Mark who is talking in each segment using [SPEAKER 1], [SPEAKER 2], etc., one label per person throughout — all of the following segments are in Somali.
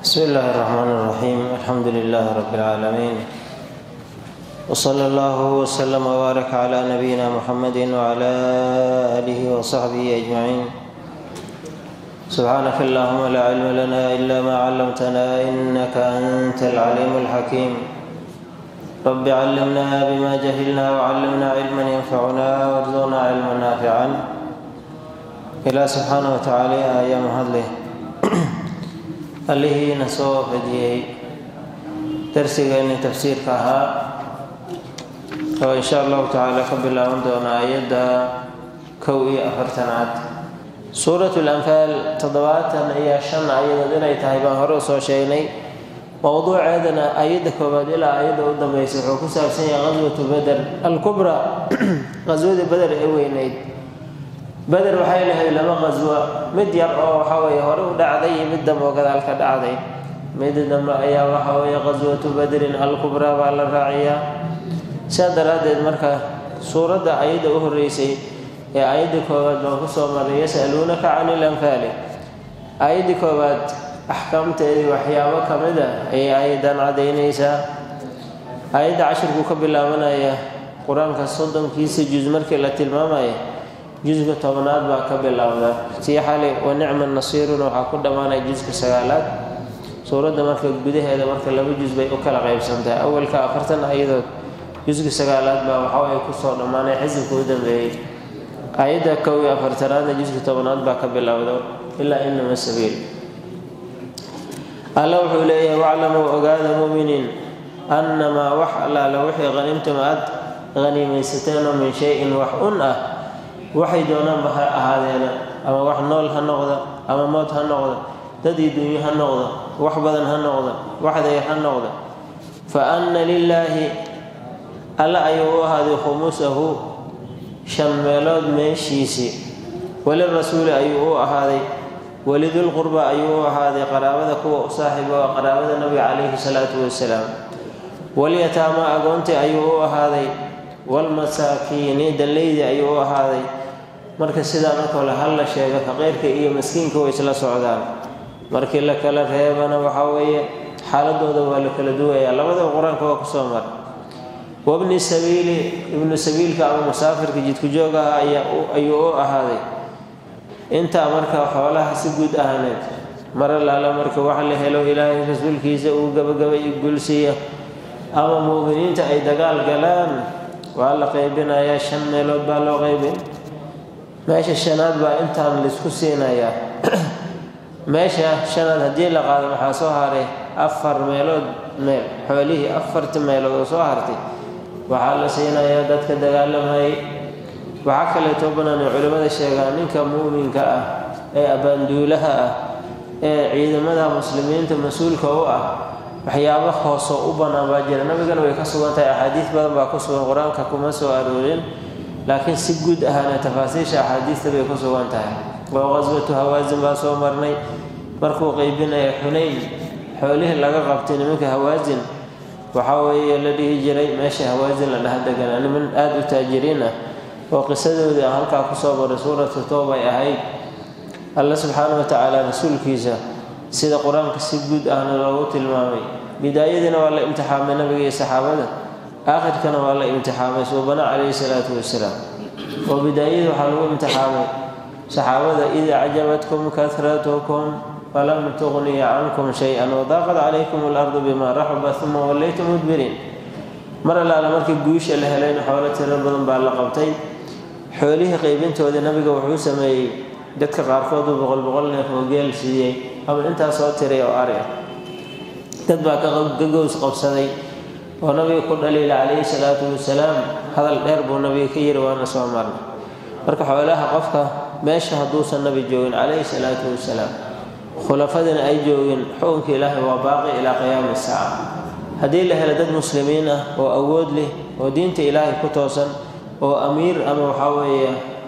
[SPEAKER 1] بسم الله الرحمن الرحيم الحمد لله رب العالمين وصلى الله وسلم وبارك على نبينا محمد وعلى آله وصحبه أجمعين سبحانك اللهم لا علم لنا إلا ما علمتنا إنك أنت العليم الحكيم رب علمنا بما جهلنا وعلمنا علما ينفعنا وارزقنا علما نافعا إلى سبحانه وتعالى آية مهدله allihiina soo fadiyey darsigeenni tafsiirka ahaa oo insha allahu tacaala ka bilaaban doona aayadda kow iyo afartanaad suurat lanfaal toddobaatan iyo shan ayadood inay tahay baan hore usoo sheegnay mowduuceedana ayadda koowaad ilaa ayadda u dambaysa wuxuu ku saabsan yahay qaswatu beder alkubra qaswadii beder ee weyneyd beder waxay lahayd laba qaswa mid yar oo waxa weye hore u dhacday iyo mid dambe oo gadaal ka dhacday mid dambe ayaa waxa weeye qaswatu badrin alkubraa baa la raaciyaa sidaa daraaddeed marka suuradda ayadda u horreysay ee ayadda koowaad baan kusoo maray yasaluunaka cani ilanfaali ayaddii koowaad axkaamteedii waxyaabo ka mid a ayay ayaddan caddaynaysaa ayadda cashirkuu ka bilaabanaya qur-aanka soddonkiisa juz markii la tilmaamaya juska tobnaad baa ka bilowda sii xali wa nicma nasiiruna waxaa ku dhammaanaya juska sagaalaad suuradda marka gudaheeda marka laba jus bay u kala qaybsantahay awalka afartan ayadood juska sagaalaad baa waxaay kusoo dhammaanay xisibka u dambeeyey ayadda kow iyo afartanaadna juska tobnaad baa ka bilowda ilaa inama sabiil alla wuxuu leeyahay waclamuu ogaada muminiin annamaa wax allaala wixii qhanimtum aad haniimaysateen oo min shay-in wax un ah waxay doonaanba ha ahaadeena ama wax nool ha noqda ama mood ha noqda dad iyo dunyo ha noqda wax badan ha noqda wax dayar ha noqda fa anna lilaahi alle ayuu u ahaaday khumusahu shan meelood meeshiisii walirasuuli ayuu u ahaaday walidulqurba ayuu u ahaaday qaraabada kuwa u saaxiiba waa qaraabada nabiga calayhi salaatu wasalaam walyataama agoontii ayuu u ahaaday walmasaakiini danleydii ayuu u ahaaday marka sidaa marka hole hal la sheega faqiirka iyo maskiinka way isla socdaan markii la kala reebana waxaa weeye xaaladooda waa la kala duwayaa labadaba qur-aanka waa kusoo mara wabni sabiili ibnu sabiilka ama musaafirka jidku joog ah ayuu u ahaaday intaa marka xoolaha si guud ahaaneed mara laala marka waxa la helo ilaahay rasuulkiisa uu gabagabay gulsiiya ama mu'miniinta ay dagaal galaan waa la qaybinayaa shan meelood baa loo qaybin meesha shanaad baa intaan laisku siinayaa meesha shanaad haddii la qaado waxaa soo haray afar meelood meel xoolihii afarta meelood oo soo hartay waxaa la siinayaa dadka dagaalamayay waxaa kaleeto banaanay culimmada sheegaa ninka mu'minka ah ee abbaanduulaha ah ee ciidamada muslimiinta mas-uulka u ah waxyaabo hoosoo u bannaan baa jira nabigana way ka sugan tahay axaadiis badan baa ku sugan qur-aanka kuma soo aroorin laakiin si guud ahaana tafaasiisha axaadiista bay ku sugan tahay oo qaswatu hawaasin baa soo marnay markuu qeybinaya xunayn xoolihii laga qabtay nimanka hawaasin waxaa weeye la dhihi jiray meesha hawaasin la dhaha deganaa niman aada u taajiriin ah oo qisadoodii aan halkaa kusoo maray suuratu toobay ahayd alla subxaana wa tacaala rasuulkiisa sida qur-aanka si guud ahna loogu tilmaamay bidaayadiina waa la imtixaamay nabiga iyo saxaabada aakhirkana waa la imtixaamay suubana calayhi salaatu wasalaam oo bidaayadii waxaa lagu imtixaamay saxaabada id acjabatkum kahratukum falam tuqniya cankum shay-an wadaaqad calaykum alardu bima raxuba uma wallaytum mudbiriin mar allaala markii guusha la helayna xoolo tiro badan baa la qabtay xoolihii qaybintoodii nabiga wuxuu sameeyey dadka qaarkood uu boqol boqol neef oo geel siiyey ama intaa soo tiray oo ari ah dad baa ka gows qabsaday oo nabiga ku dhaliila calayhi salaatu wasalaam hadal dheer buu nabiga ka yiri waana soo marnay marka xoolaha qofka meesha hadduusan nabi joogin calayhi salaatu wasalaam khulafadina ay joogin xukunka ilaahay waa baaqi ilaa qiyaami saaca haddii la helo dad muslimiin ah oo awood leh oo diinta ilaahay ku toosan oo amiir ama waxaa weeye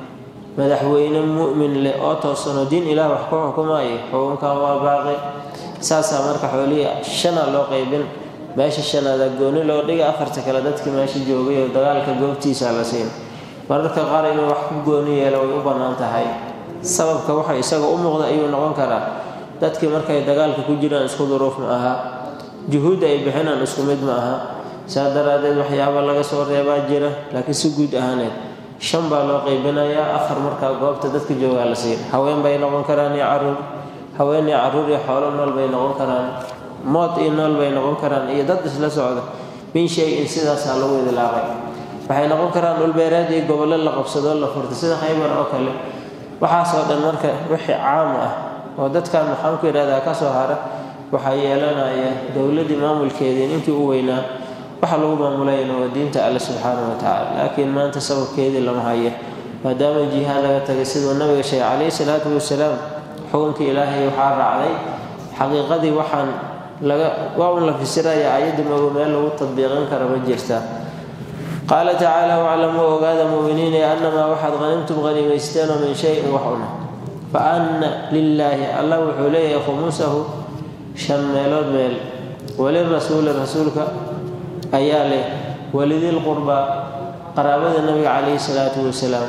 [SPEAKER 1] madaxweyne mu'min leh oo toosan oo diin ilaah wax ku xukumaayo xukunkan waa baaqi saasaa marka xoolihii shana loo qaybin meesha shanaada gooni loo dhigay afarta kale dadkii meesha joogay oo dagaalka goobtiisa la siin mararka qaar inuu wax ku gooni yeelo way u bannaan tahay sababka waxa isaga u muuqda ayuu noqon karaa dadkii markay dagaalka ku jiraan isku duruuf ma aha juhuudda ay bixinaan isku mid ma aha saa daraaddeed waxyaaba laga soo reebaa jira laakiin si guud ahaaneed shan baa loo qeybinayaa afar markaa goobta dadka joogaa la siin haween bay noqon karaan iyo caruur haween iyo caruur iyo xoolo nool bay noqon karaan mood iyo nool bay noqon karaan iyo dad isla socda min shay-in sidaasaa lagu idlaaqay waxay noqon karaan dhulbeereed iyo gobollo la qabsadoo la furta sida khaybar oo kale waxaasoo dhan marka wixii caam ah oo dadkan maxaan ku yidhahdaa ka soo hara waxaa yeelanaya dowladdii maamulkeediin intii u weynaa waxa lagu maamulayna waa diinta alle subxaanahu watacaala laakiin maanta sababkeedii lama haya maadaama jihaad laga tagay siduu nabiga sheegay calayhi salaatu wasalaam xukunkii ilaahay waxaa raacday xaqiiqadii waxaan laga waa un la fasiraya ayadda mago meel lagu tadbiiqin kara ma jirta qaala tacaala waclamuu ogaada muuminiina annamaa waxaad hanimtum hanimaysteenoo min shayin wax una fa anna lilaahi allah wuxuu leeyahay khumusahu shan meelood meel walirasuuli rasuulka ayaa leh walidil qurbaa qaraabada nabiga calayhi salaatu wasalaam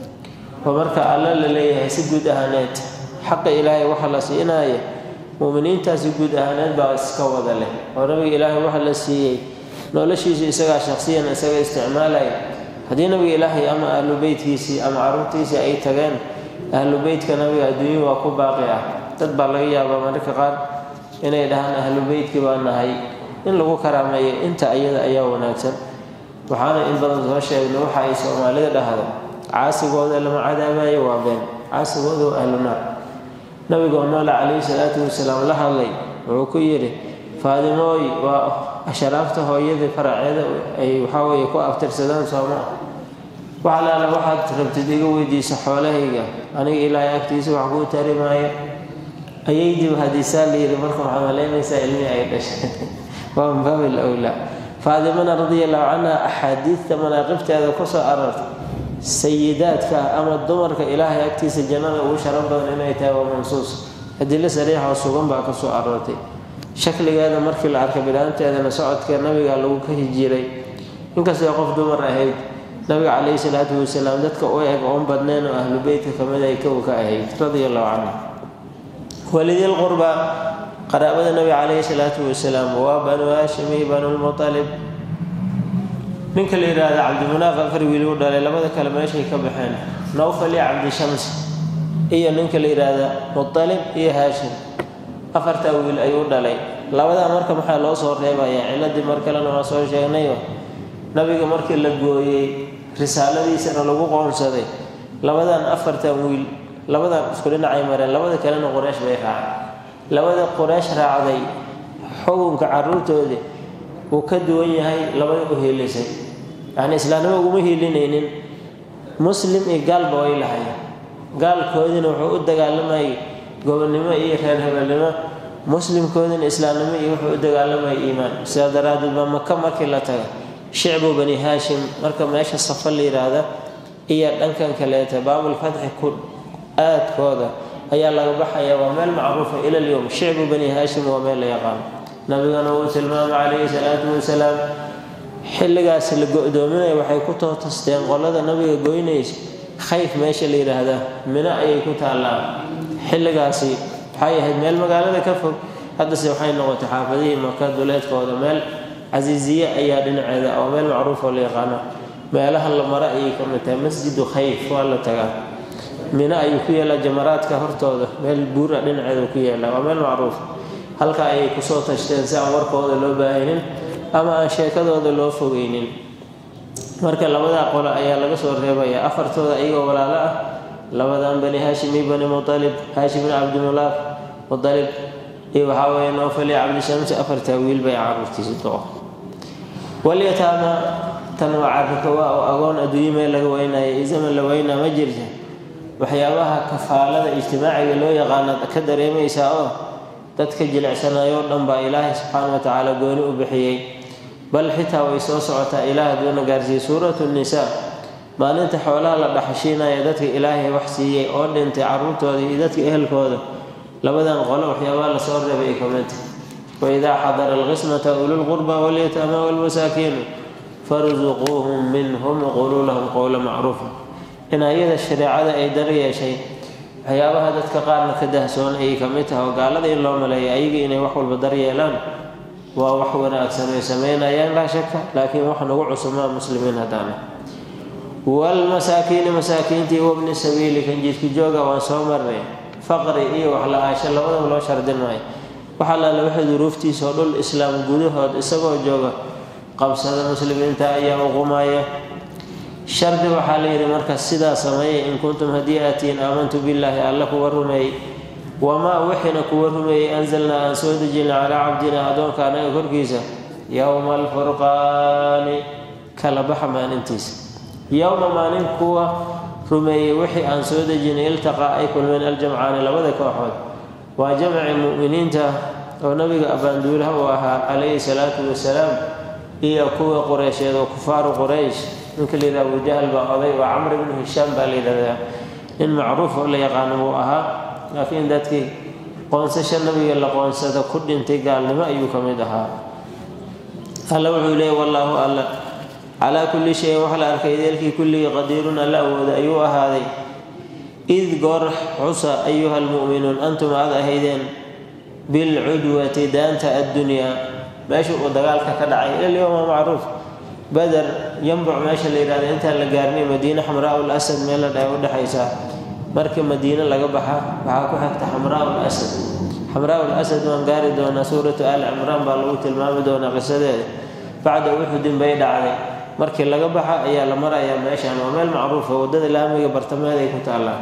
[SPEAKER 1] oo marka alla la leeyahay si guud ahaaneed xaqa ilaahay waxa la siinaya muuminiintaasi guud ahaaneed baa iska wada leh oo nabiga ilaahay waxa la siiyey noloshiisu isagaa shaqsiyan isaga isticmaalaya haddii nabiga ilaahay ama ahlu beytkiisii ama caruurtiisii ay tageen ahlu beytka nabiga adduunya waa ku baaqi ah dad baa laga yaabaa mararka qaar inay dhahaan ahlu beytkii baa nahay in lagu karaameeyo inta ayada ayaa wanaagsan waxaana in badan soo sheegna waxa ay soomaalida dhahdo caasigooda lama cadaabayo waa been caasigooda waa ahlu naar nabigoo noole calayhi salaatu wasalaam la hadlay wuxuu ku yidhi faadimooy waa asharaafta hooyadii faraceeda ay waxaa weeye ku abtirsadaan sooma wax alaala waxaad rabtid iga weydiisa xoolahayga aniga ilaahay agtiisa wax kuu tari maayo ayaydiiba hadiisaa la yidhi marka waxaa malaynaysaa ilmihii ay dhashay waa min baabi lawlaa faadimana radia allahu canha axaadiidta manaaqibteeda ku soo arartay sayidaadka ama dumarka ilaahay agtiisa jannada ugu sharaf badan inay tahay waa mansuus adilo sariixoo sugan baa ka soo aroortay shakligeeda markii la arkay bilaanteedana socodka nabiga lagu ka hijiray inkastoo qof dumar ahayd nabiga calayhi salaatu wasalaam dadka u eg oon badneen oo ahlu beytka kamid ay kow ka ahayd radia allahu canha walidil qurba qaraabada nabiga calayhi salaatu wasalaam waa banu haashimi banulmutalib ninka la yidhaahda cabdimunaaf afar wiil u dhalay labada kale meeshay ka baxeen nawfal iyo cabdishams iyo ninka la yidhaahda mutalib iyo haashim afartaa wiil ayuu dhalay labadaa marka maxaa loo soo reebayaa ciladii mar kalena waa soo sheegnayo nabiga markii la gooyey risaaladiisana lagu qoonsaday labadan afartan wiil labadan isku dhinacay mareen labada kalena quraysh bay raacay labada quraysh raacday xukunka caruurtoodii uu ka duwan yahay labada u hiilisay yacni islaamnimo uguma hiilinaynin muslim iyo gaalba way lahay gaalkoodina wuxuu u dagaalamayay gobonnimo iyo reer hebelnimo muslimkoodina islaamnimo iyo wuxuu u dagaalamayay iimaan sidaa daraaddeed baa maka markii la taga shicbu bani haashim marka meesha safa la yidhaahda iyo dhankan kaleeta baabulfatxi ku aadkooda ayaa laga baxaya waa meel macruufa ila lyowm shicbu bani haashim waa meel la yaqaano nabigana uu tilmaamay calayhi salaatu wasalaam xilligaas la go-doominaya waxay ku tootasteen qolada nabiga goynaysa khayf meesha la yidhaahdaa mino ayay ku taallaan xilligaasi waxay ahayd meel magaalada ka fog haddase waxay noqotay xaafadihii maka duleedkooda meel casiisiye ayaa dhinaceeda oo meel macruuf oo la yaqaano meelaha la maro ayay ka mid tahay masjidu khayf waa la tagaa mino ayuu ku yaallaa jamaraadka hortooda meel buura dhinaceeda ku yaallaa waa meel macruuf halka ayay kusoo tashteen si aan warkooda loo baahinin ama aan sheekadooda loo fogeynin marka labadaa qolo ayaa laga soo reebayaa afartooda iyagoo walaalo ah labadan bani haashim iyo bani mutalib haashim bin cabdimulaaf mutalib iyo waxaa weeye noofal iyo cabdishamsi afartaa wiil bay caruurtiisi doo walyataama tan waa carrika waa oo agoon adduunyo meel laga weynaya iyo zaman la weynaa ma jirta waxyaabaha kafaalada ijtimaaciga loo yaqaana ka dareemaysaa oo dadka jilicsanayoo dhan baa ilaahay subxaana wa tacaala gooni u bixiyey bal xitaa way soo socotaa ilaah haduuna gaarsiiyey suuratu nisaa maalinta xoolaha la dhaxashiinaya dadka ilaahay wax siiyey oo dhintay caruurtooda iyo dadka ehelkooda labadan qolo waxyaabaha lasoo reebay ay kamidta waidaa xadara alqismata ululqurba walyataama walmasaakiinu farsuquuhum minhum quluu lahum qowla macruufa in ayada shareecada ay dar yeeshay waxyaabaha dadka qaarna ka dahsoon ayay ka mid tahay oo gaalada in loo maleeya ayaga inay wax walba daryeelaan waa wax wanaagsan ay sameynayaan laa shaka laakiin wax nagu cusumaa muslimiin haddaana waalmasaakiini masaakiintii wabni sabiili kan jidku jooga waan soo marnay faqri iyo wax la-aasho labadaba loo shardin maayo wax allaale waxay duruuftiisa oo dhul islaam gudahood isagoo jooga qabsada muslimiinta ayaa uqumaya shardi waxaa la yidhi marka sidaa sameeyay in kuntum haddii aatiin aamantu billaahi alla kuwa rumeeyey wamaa wixiina kuwa rumeeyey anzalnaa aan soo dejina calaa cabdina addoonka anaga korkiisa yowma alfurqaani kala baxa maalintiisa yowma maalin kuwa rumeeyey wixii aan soo dejinay iltaqaa ay kulmeen aljamcaani labada kooxood waa jamci mu'miniinta oo nabiga abbaanduulaha uu ahaa calayhi salaatu wasalaam iyo kuwa qureysheed oo kufaaru quraysh ninka la yidhaha abujahal baa oday oo camr ibnu hishaam baa la yidhahdaa nin macruuf oo la yaqaano buu ahaa laakiin dadkii qoonsasha nabiga la qoonsada ku dhintay gaalnimo ayuu ka mid ahaa alla wuxuu leeyay wallaahu alla calaa kulli shayin wax la arkay deelkii kulligii qadiirun alla awooda ayuu ahaaday id goor xusa ayuha almu'minuun antum aad ahaydeen bilcudwati daanta addunyaa meesha uu dagaalka ka dhacay ilalyowma macruuf bader yambuc meesha la yidhahda intaan la gaarnay madiine xamraa ul asad meel la dhahay udhexaysaa markii madiine laga baxa waxaa ku xigta xamraa ul asad xamraa ul asad waan gaari doonaa suuratu aali cimraan baa lagu tilmaami doonaa qisadeeda bacda uxudin bay dhacday markii laga baxa ayaa la marayaa meeshan waa meel macruufa waddada laamiga bartamaheed ay ku taallaa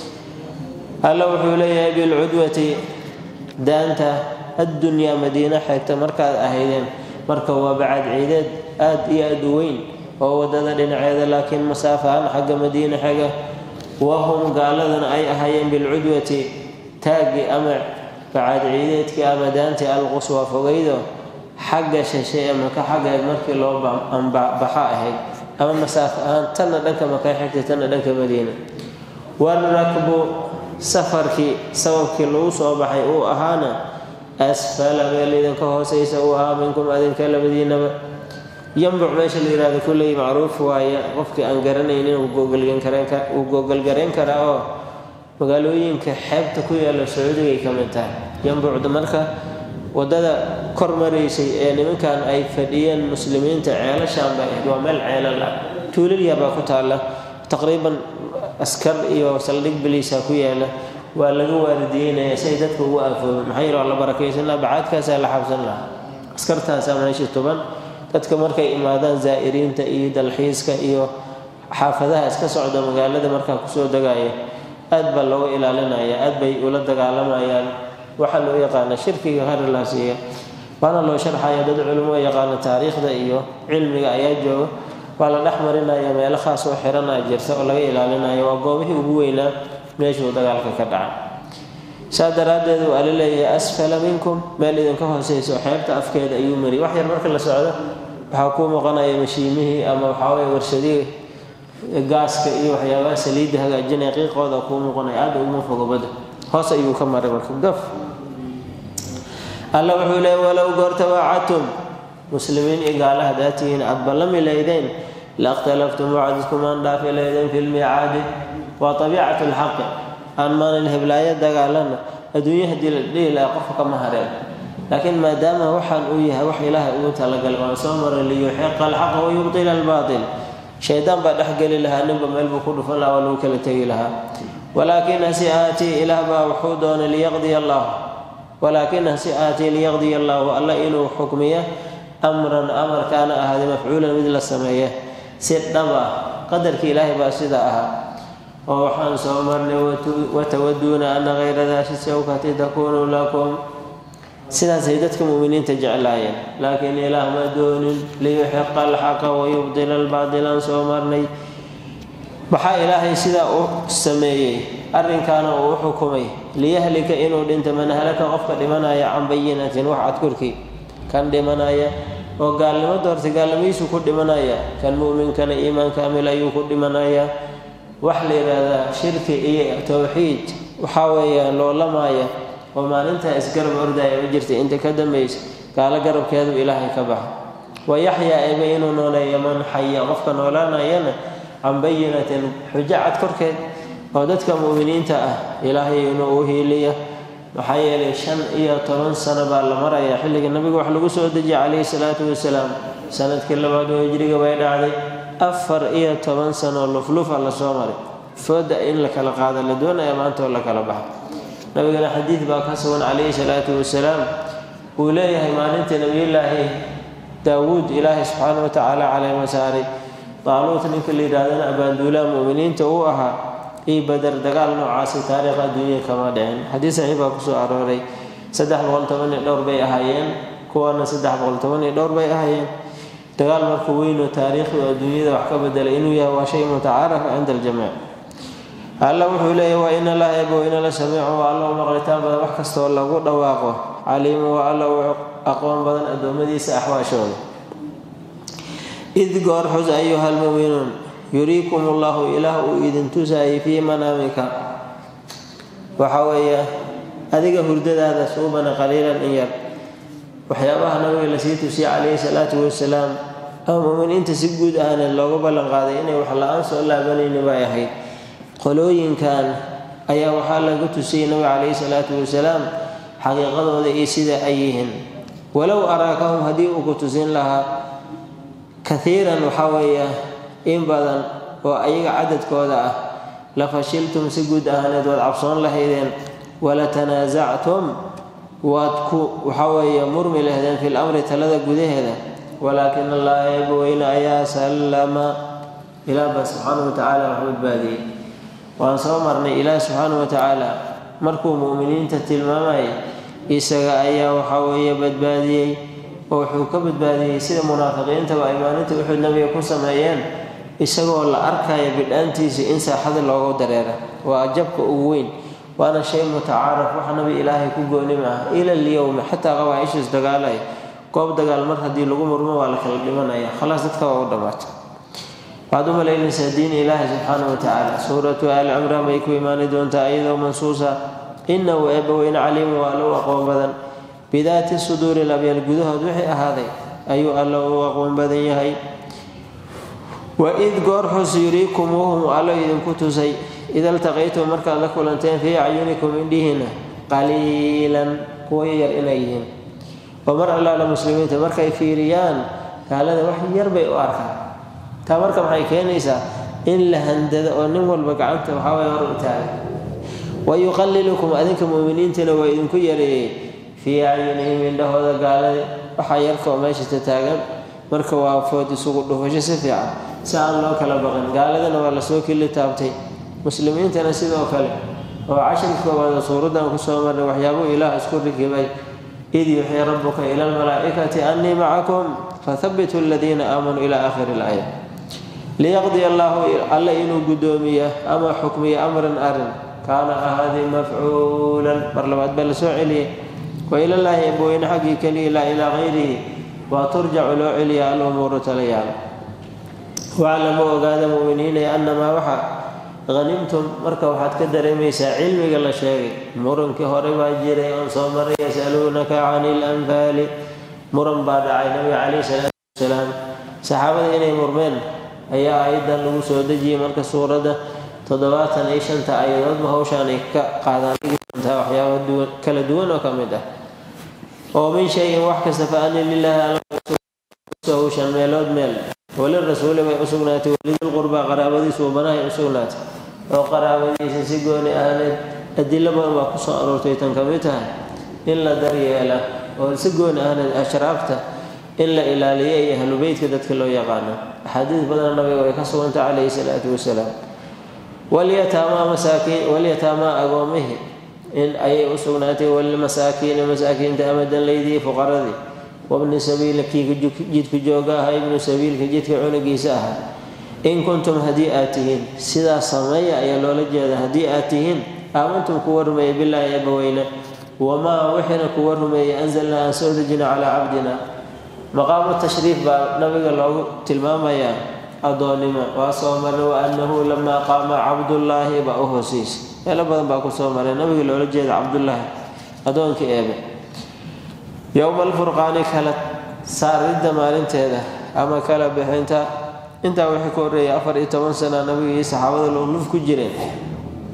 [SPEAKER 1] alla wuxuu leeyahay bilcudwati daanta addunyaa madiine xigta markaad ahaydeen marka waa bacad ciideed aad iyo aad u weyn oo waddada dhinaceeda laakiin masaafahaan xagga madiine xiga wahum gaaladana ay ahaayeen bilcudwati taagii ama bacad ciideedkii ama daantii alquswa fogaydo xagga shishe ee maka xaggeed markii loo baxa ahayd ama masaafo ahaan tanna dhanka maka xigtay tanna dhanka madiina warakbu safarkii sababkii lagu soo baxay uu ahaana asfala meel idinka hoosaysa uu ahaa minkum adinka labadiinaba yambuc meesha la yihahdo kulley macruuf waaye qofkii aan garanaynin uu googolgarayn karaa oo magaalooyinka xeebta ku yaalla sacuudigay ka mid tahay yambucda marka waddada kor maraysay ee nimankan ay fadhiyeen muslimiinta ceelashaan bay ahayd waa meel ceelal ah tuulal yar baa ku taalla taqriiban askar iyo saldhig biliisa ku yaala waa laga waaridiyeynaya si ay dadka ugu aafoobeen maxaa yidhi waa la barakaysan laha bacaadkaasaa la xabsan lahaa askartaasaa meeshii tuban dadka markay imaadaan zaa'iriinta iyo dalxiiska iyo xaafadaha iska socda magaalada markaa kusoo degaya aad baa looga ilaalinaya aad bay ula dagaalamayaan waxaa loo yaqaana shirkiga haralaasiiya waana loo sharxaya dad culimo yaqaana taariikhda iyo cilmiga ayaa jooga waa la dhex marinaya meelo khaas oo xiranaa jirta oo laga ilaalinayo waa goobihii ugu weynaa meeshuu dagaalka ka dhaca saa daraaddeed waa la leeyahay asfala minkum meel idinka hooseyso xeebta afkeeda ayuu mariyay wax yar marka la socdo waxaa kuu muuqanaya mashiimihii ama waxaaweye warshadihii gaaska iyo waxyaabaha saliidda hagaajinaya qiiqooda kuu muuqanaya aada uguma fogo badda hoos ayuu ka maray marka gaf alla wuxuu leeyay walow goorta waacadtum muslimiin iyo gaala haddaa tihiin aad ballami laydeen lakhtalaftum wacdiskumaan dhaafi laydeen fi lmiicaadi waa abiicatu lxaqi aan maalin heblaayo dagaalana adduunye haddii la dhihi laha qofka kama hareen laakiin maadaama waxaan uu yahay wax ilaahay ugu talagalay waan soo maray liyuxiqa alxaqa wayubtila albaatil shaydaan baa dhexgeli lahaa ninba meel buu ku dhufan lahaa waa lagu kala tegi lahaa walaakin hase aatii ilaah baa wuxuu doonay liyaqdiya allah walaakin hase aatii liyaqdiya allahu alla inuu xukmiya amran amarkaana ahaaday mafcuulan mid la sameeya si dhab ah qadarkii ilaahay baa sidaa ahaa oo waxaan soo marnay watawaduuna ana hayra daati sawkati takuunu lakum sidaasay dadka mu'miniinta jeclaayeen laakiin ilaah ma doonin liyuxiqa alxaqa wayubdila albaadilaan soo marnay maxaa ilaahay sidaa u sameeyey arrinkaana uu u xukumay liyahlika inuu dhinto man halaka qofka dhimanaya can bayinatin wax cad korkii kan dhimanaya oo gaalnimo doorta gaalnimadiisu ku dhimanaya kan mu'minkana iimaan kaamil ayuu ku dhimanaya wax la yidhaahdaa shirki iyo towxiid waxaa weeyaan loolamaya oo maalintaa isgarab ordaya ma jirta inta ka dambaysa gaalo garabkeedu ilaahay ka baxa wayaxyaa eba inuu nooleeyo man xaya qofka noolaanayana can bayinatin xujo cad korkeed oo dadka mu'miniinta ah ilaahay inuu u hiiliya maxaa yeelay shan iyo toban sano baa la marayaa xilliga nabiga wax lagu soo dejiyay calayhi salaatu wasalaam sanadkii labaad oo hijriga bay dhacday afar iyo toban sano luflufa la soo maray fooda in la kala qaado la doonaya maanta oo la kala baxo nabigana xadiid baa ka sugan calayhi salaatu wasalaam uu leeyahay maalinta nebiyullaahi daawuud ilaahay subxaana wa tacaala caleyma saaray daaluut ninka la yidhahdana abaanduulaha mu'miniinta uu ahaa io bader dagaal noocaasi taariikh adduunya kama dhicin xadiis saxiix baa kusoo arooray saddex boqol toban iyo dhowr bay ahaayeen kuwana saddex boqol toban iyo dhowr bay ahaayeen dagaal marka weynoo taariikhi oo adduunyada wax ka bedelay inuu yahay waa shay mutacaarafa cinda aljamiic alla wuxuu leeyahy waa ina laa ebo ina la samiicu waa alla u maqlitaan badan wax kastoo lagu dhawaaqo caliimu waa alla u aqoon badan addoommadiisa axwaashooda id goor xus ayuha almuminuun yuriikum ullahu ilaah uu idin tusaayay fii manaamika waxa weeye adiga hurdadaada suubana qaliilan in yar waxyaabaha nabiga lasii tusiyay calayhi salaatu wasalaam ama muminiinta si guud ahaaneed looga ballan qaaday inay wax la-aan soo laabanayni bay ahayd qolooyinkan ayaa waxaa laga tusiyey nabiga calayhi salaatu wasalaam xaqiiqadooda iyo sida ay yihiin walow araakahum haddii uu ku tusin lahaa kaiiran waxaa weeye in badan oo ayaga cadadkooda ah la fashiltum si guud ahaaneed waad cabsoon lahaydeen wala tanaasactum waad ku waxaweeye murmi lahdeen fil amri talada gudaheeda walaakin allaha eebaweyne ayaa sallama ilaah baa subxaana wa tacaala wax badbaadiyey waan soo marnay ilaah subxaana wa tacaala markuu mu'miniinta tilmaamayay isaga ayaa waxaa weeye badbaadiyey oo wuxuu ka badbaadiyey sida munaafiqiintaba ay maalinta uxud nabiga ku sameeyeen isagoo la arkaya bidhaantiisa in saaxada loogu dareera waa jabka ugu weyn waana shay mutacaaraf wax nabi ilaahay ku gooni maaha ila alyowmi xataa qabaaishiis dagaalay goob dagaal mar haddii lagu murmo waa la kala dhimanaya khalaas dadka waa u dhammaata waxaad u malaynaysaa diin ilaahi subxaana wa tacaala suuratu aali cimraan bay ku imaani doontaa iyadoo mansuusa inahu eebbaweyne caliimu waa alla u aqoon badan bidaati suduuri labyaal gudahood wixii ahaaday ayuu alla u aqoon badan yahay waid goor xus yuriikumuuhum allo idinku tusay ida iltaqaytum markaad la kulanteen fii acyunikum indhihiina qaliilan kuwa yar inay yihiin oo mar allaala muslimiinta markay fiiriyaan gaalada wax yar bay u arkaan taa marka maxay keenaysaa in la handado oo nin walba gacanta waxaaway hor u taaga wa yuqalilukum adinka mu'miniintana waa idinku yareeyey fii acyunihim indhahooda gaalada waxaa yarkaoo meeshata taagan marka waa food isugu dhufasho si fiican si aan loo kala baqin gaaladana waa lasoo kili taabtay muslimiintana sidoo kale oo cashirka koowaad oo suuraddan kusoo marnay waxyaabuu ilaah isku rikibay id yuxii rabuka ila almalaa'ikati annii macakum fathabituu aladiina aamanuu ila aakhiri ilaaya liyaqdiya allaahu alle inuu guddoomiya ama xukmiya amran arin kaana ahaadii mafcuulan mar labaad baa la soo celiyay wa ilallaahi ebweyne xaggii keliya laa ilaa hayrihi waa turjacu loo celiya alumuuru talayaala waclamu ogaada mu'miniinay annamaa waxa hanimtum marka waxaad ka dareemaysaa cilmiga la sheegay murankii hore baa jiray oon soo maray yasaluunaka cani ilanfaali muran baa dhacay nabiga calayhi salaatu wasalaam saxaabada inay murmeen ayaa ayadan lagu soo dejiyey marka suuradda toddobaatan iyo shanta ayadoodba hawshaan ay ka qaadaan doontaa waxyaaba duwan kala duwan oo ka mid ah oo min shayin wax kasta fa ani lilaahi hawshan meelood meel walirasuuli bay u sugnaatay walidilqurbaa qaraabadiisu banahay u sugnaatay oo qaraabadiisa si gooni ahneed adilo badan baa kusoo aroortay tan ka mid tahay in la daryeela oo si gooni ahneed ashraafta in la ilaaliyo iyo ahlubeytka dadka loo yaqaano axaadiis badan nabiga way ka sugantay calayhi salaatu wasalaam walyataamaa masaakiin walyataamaa agoomihi in ayay u sugnaatay walilmasaakiini masaakiinta amadanleydii fuqaradii wabni sabiili kii jidka jooga ahaa ibnu sabiilka jidka cunugiisa ahaa in kuntum haddii aad tihiin sidaas sameeya ayaa loola jeeda haddii aad tihiin aamantum kuwa rumeeyey bilaahi eebaweyne wamaa wixiina kuwa rumeeyey anzalnaa aan soo dejina calaa cabdina maqaamu tashriif baa nabiga loogu tilmaamayaa addoonnimo waa soo maray wa annahu lamaa qaama cabdullaahi baa u hoosaysa meelo badan baa ku soo maray nabiga loola jeeda cabdullaahi addoonkii eebe yowma alfurqaani kala saaridda maalinteeda ama kala bixinta intaa wixii ka horreeyay afar iyo toban sana nabiga iyo saxaabada luluf ku jireen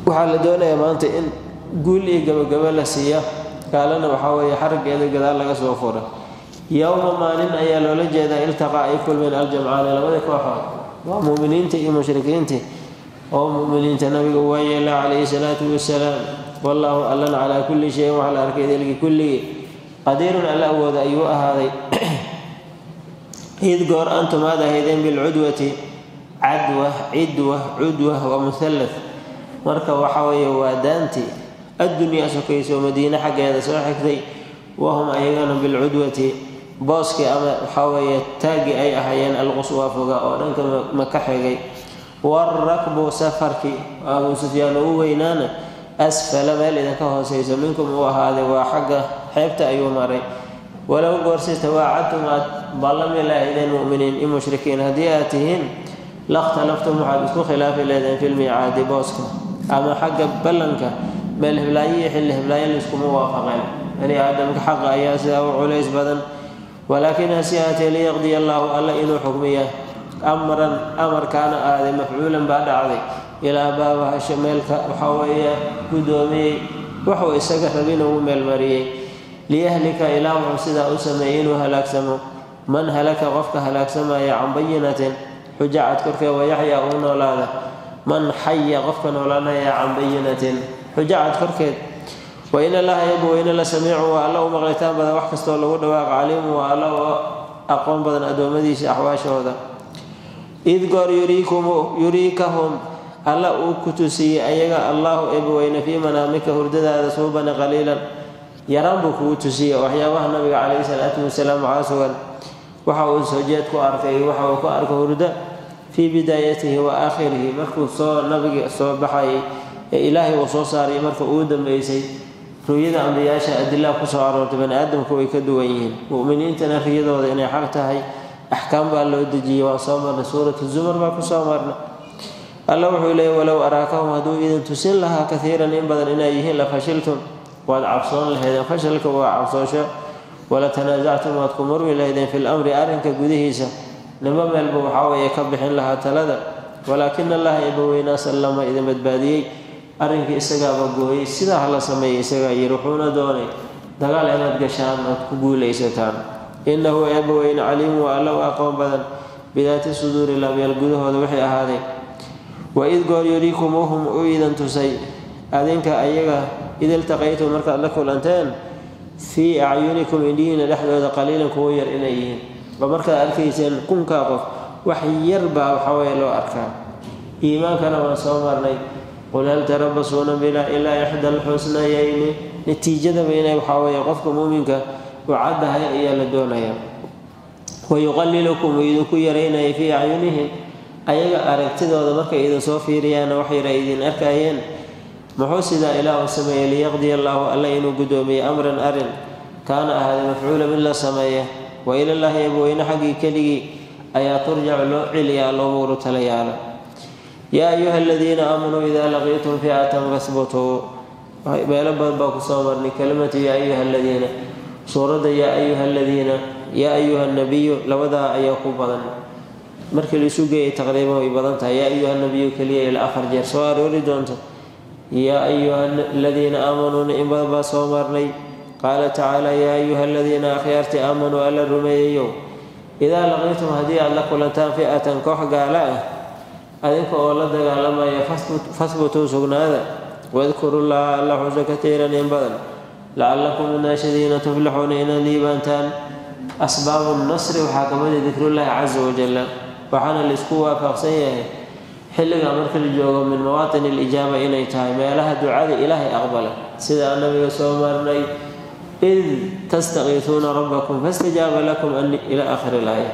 [SPEAKER 1] waxaa la doonayaa maanta in guul iyo gabagabo la siiya gaalana waxaa weeye xaraggeeda gadaal laga soo fura yowma maalin ayaa loola jeedaa iltaqaa ay kulmeen aljamcaani labada kooxood waa muuminiinta iyo mushrikiintii oo mu'miniinta nabiga waa yeela calayhi salaatu wasalaam wallaahu allan calaa kulli shayin waxaa la arkay delgi kulligii qadiirun alla awooda ayuu ahaaday id goor antum aad ahaydeen bilcudwati cadwa cidwa cudwa waa muhallad marka waxa weeye waa daanti addunyaa sokayso madiine xaggeeda soo xigtay wahum ayagana bilcudwati booskii ama waxaa weeye taagii ay ahaayeen alquswaa foga oo dhanka maka xigay waarakbu safarkii abuu sufyaan ugu weynaana asfala meel idinka hoosayso minkum uu ahaaday waa xagga xeebta ayuu maray walow goorsi tawaacadtum aad ballami lahaydeen mu'miniin i mushrikiin haddii aad tihiin lakhtalaftum waxaad isku khilaafi leedeen filmiicaadi booska ama xagga ballanka meel hiblaayo iyo xilli hiblaayo layskuma waafaqeen bani aadamka xaqa ayaa sidaa u culays badan walaakin hase aatee liyaqdiya allaahu alla inuu xukmiya amran amarkaana aaday mafcuulan baa dhacday ilaa baabahasho meelka waxaa weeye guddoomiyey wuxuu isaga rabin ugu meelmariyey liyahlika ilaa wuxuu sidaa u sameeyey inuu halaagsamo man halaka qofka halaagsamaya can bayinatin xujo cad korkeed wayaxyaa uu noolaada man xaya qofka noolaanaya can bayinatin xujo cad korkeed wain allaha yabu weyne la samiicu waa alla u maqlitaan badan wax kastoo lagu dhawaaqo caliimu waa alla oo aqoon badan addoommadiisa axwaashooda id goor yuriikahum alla uu ku tusiyey ayaga allaahu eebaweyne fii manaamika hurdadaada suubana qaliilan yaraan buu kugu tusiyey waxyaabaha nabiga calayhi salaatu wasalaam waxaa sugan waxa uu soo jeed ku arkay waxa uu ku arka hurda fii bidaayatihi wa aakhirihi markuu soo nabiga soo baxayay ee ilaahay uu soo saaray marka uu dambeysay ru'yada ambiyaasha adilaa kusoo aroortay bani aadamku way ka duwan yihiin mu'miniintana riyadooda inay xaq tahay axkaam baa loo dejiyey waan soo marnay suuratu zumar baa kusoo marnay alla wuxuu leeyay walow araakahum hadduu idin tusin lahaa kaiiran in badan inay yihiin la fashiltum waad cabsoon lahaydeen fashalka waa cabsoosho wala tanaasactum waad ku murmi lahaydeen fil amri arrinka gudihiisa nimo meelba waxaa weeye ka bixin lahaa talada walaakina allaha eebaweynaa sallama idin badbaadiyey arrinkii isagaaba gooyey sidaa hala sameeyey isagaa yiri wuxuuna doonay dagaal inaad gashaan ood ku guulaysataan innahu eebbaweyne caliimu waa alla u aqoon badan bidaati suduuri labyal gudahooda waxay ahaaday waid goor yuriikumuuhum u idan tusay adinka ayaga id iltaqaytum markaad la kulanteen fii acyunikum indhihiina dhexdooda qaliilan kuwo yar inay yihiin oo markaad arkayseen kunkaa qof wax yar baa waxaweye loo arkaa iimaankana waan soo marnay qul hal tarabasuuna bilaa ilaa ixda alxusnayayni natiijadaba inay waxaa weeye qofka muuminka u caddahay ayaa la doonaya wayuqalilukum uu idinku yaraynaya fii acyunihim ayaga aragtidooda markay idin soo fiiriyaanna wax yar ay idin arkayeen muxuu sidaa ilaah u sameeyey liyaqdiya allaahu alla inuu guddoomiyey amran arin kaana ahaaday mafcuula mid la sameeya wa ilallaahi abweyne xaggii keligii ayaa turjacu loo celiyaa loomuru tala yaala yaa ayuha aladiina aamanuu idaa laqiitum fi'atan fasbutuu meelo badan baa kusoo marnay kelimatu yaa ayuha aladiina suuradda yaa ayuha aladiina yaa ayuha nabiyu labadaa ayaa ku badan markii laisu geeyay taqriiban way badan tahay yaa ayuha nabiyu keliya ilaa afar jeer soo aroori doonto yaa ayuha aladiina aamanuuna in badan baa soo marnay qaala tacaala yaa ayuha aladiina akhyaartii aamanuu alla rumeeyayow idaa laqiitum haddii aad la kulantaan fi'atan koox gaala ah adinka oo la dagaalamaya fasbutuu sugnaada wadkurullaha alla xuso katiiran in badan lacallakum naashadiina tuflixuuna inaad liibaantaan asbaabu nasri waxaa ka mid a dikrullaahi casa wajalla waxaana laisku waafaqsan yahay xilliga marka la joogo min mawaatin alijaaba inay tahay meelaha ducada ilaahay aqbala sidaa nabiga soo marnay id tastaqiisuuna rabbakum fastajaaba lakum ila aakhiri laaya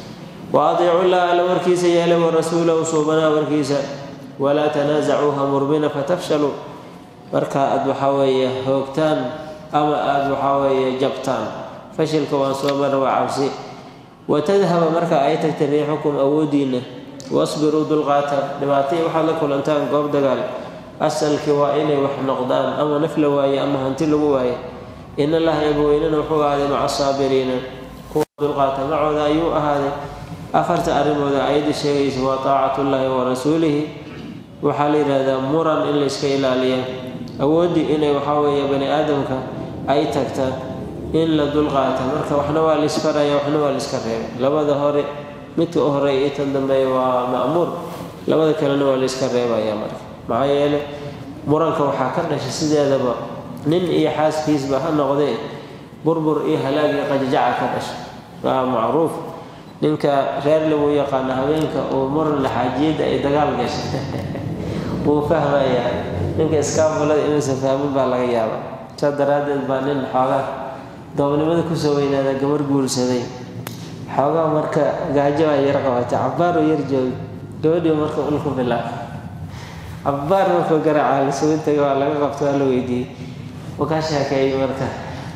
[SPEAKER 1] wa adiicu llaha alla warkiisa yeele warasuulahu suubanaa warkiisa walaa tanaasacuuha murmina fatafshaluu marka aad waxaa weeye hoogtaan ama aada waxaa weeye jabtaan fashilka waan soo marna waa cabsi watadhaba marka ay tagta riixukum awoodiinna wasbiruu dulqaata dhibaatay waxaad la kulantaan goob dagaal asalkii waa inay wax noqdaan ama naf la waaye ama hanti lagu waaye in allaha eebaweynena wuxuu ahaaday maca asaabiriina kuwa dulqaata macooda ayuu ahaaday afarta arrimooda ayadda sheegaysa waa taacatullaahi wa rasuulihi waxaa la yidhaahdaa muran in la iska ilaaliya awooddii inay waxaa weeye bani aadamka ay tagta in la dulqaata marka waxna waa la isfaraya waxna waa la iska reebay labada hore midka u horeeya iyo tan dambeeya waa ma'muur labada kalena waa la iska reebaya marka maxaa yeele muranka waxaa ka dhashay sideedaba nin iyo xaaskiisba ha noqdee burbur iyo halaag iyo qajajaca ka dhashay waa macruuf ninka reer lagu yaqaano habeenka uu muran laxaajiyadda ay dagaal gashay wuu fahmayaa ninka iskaafulada inuusan fahmin baa laga yaaba saa daraaddeed baa nin xoogaa doobnimada kusoo weynaada gabar guursaday xoogaa marka gaajo baa yar qabatay cabbaar oo yar joogay gabadhii marka ulku bilaab cabbaar markuu garaaca lasugu tagay waa laga qabto waa la weydiiyey wuu ka sheekeeyey marka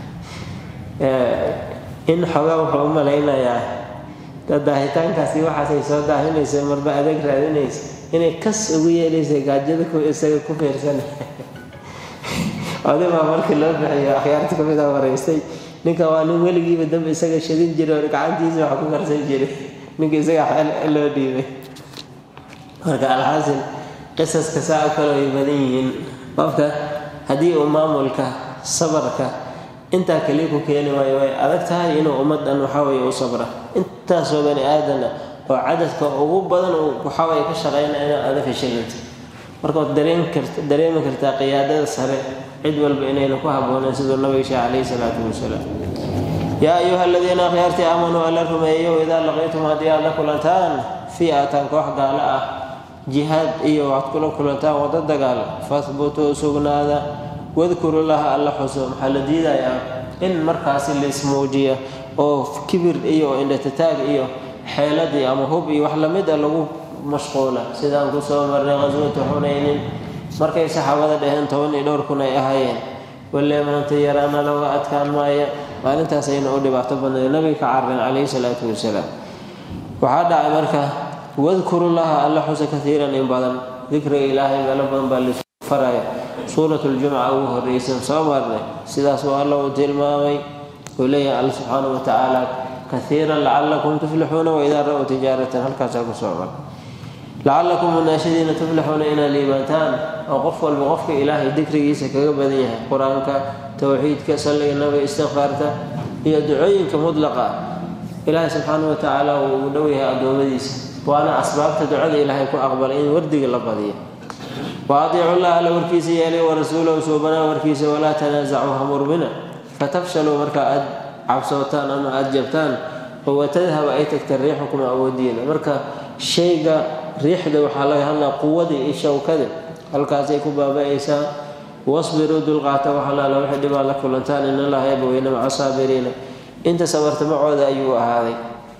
[SPEAKER 1] in xoogaa wuxuu u malaynayaa daahitaankaasi waxaasay soo daahinaysa marba adeeg raadinaysa inay kas ugu yeelaysa gaajada ku isaga ku fiirsan odibaa markii loo bixiyo akhyaarta ka mid a waraystay ninka waa nin weligiiba dambe isaga shadin jiray oo gacantiisa wax ku karsan jiray ninka isaga xeel loo dhiibay marka alxaasil qisaska saa o kale way badan yihiin qofka haddii uu maamulka sabarka intaa kaliya ku keeni waayo way adag tahay inuu ummaddan waxaweye u sabra intaasoo bani aadana oo cadadka ugu badan uu waxaweye ka shaqeynaya inaad adag heshilanta marka waad dareen karta dareemi kartaa qiyaadada sare cid walba inayna ku habboonayn siduu nabiga sheeh calayhi salaatu wasalaam yaa ayuha aladiina akhyaartii aamanuu alla rumeeyo idaa laqiitum haddii aad la kulantaan fi'atan koox gaalo ah jihaad iyo waxaad kula kulantaan waddo dagaal fahbutuu sugnaada wadkuru laha alla xuso maxaa la diidayaa in markaasi laismuujiya oo kibir iyo indhatataag iyo xeeladii ama hub iyo wax lamid a lagu mashquula sidaan kusoo marnay qaswatu xunaynin markay saxaabada dhaheen toban iyo dhowr kun ay ahaayeen walle maanta yaraana looga adkaan maaya maalintaas ayna u dhibaato badnayd nabiga ka carareen calayhi salaatu wasalaam waxaa dhacay marka wadkuru laha alla xusa kaiiran in badan dikriga ilaahay meelo badan baa lasu faraya suurat ljumca ugu horreysan soo marnay sidaas waa alla uu tilmaamay uu leeyahay alla subxaanahu wa tacaala kaiiran lacalakum tuflixuuna waidaa ra-uu tijaaratan halkaasaa ku soo mar lacalakum munaashadiina tuflixuuna inaad liibaantaan oo qof walba qofka ilaahay dikrigiisa kaga badan yahay qur-aanka towxiidka salliga nabiga istikfaarta iyo ducooyinka mudlaqa ah ilaahay subxaanahu wa tacaala uu ugu dhow yahay addoommadiisa waana asbaabta ducada ilaahay ku aqbalay in wardiga la badiyo wa adiicu llah alla warkiisa yeelay wa rasuulahu suubanaa warkiisa walaa tanaasacuu hamurbina fatafshaluu marka aad cabsootaan ama aada jabtaan oo watadhaba ay tagta riixukum awoodiina marka shayga riixda waxaa laga hadlaa quwadii iyo shawkada halkaasay ku baaba-aysaa wasbiruu dulqaata waxalaala waxay dhibaa la kulantaan in allaha yabaweyna maca saabiriina inta sabarta macooda ayuu ahaaday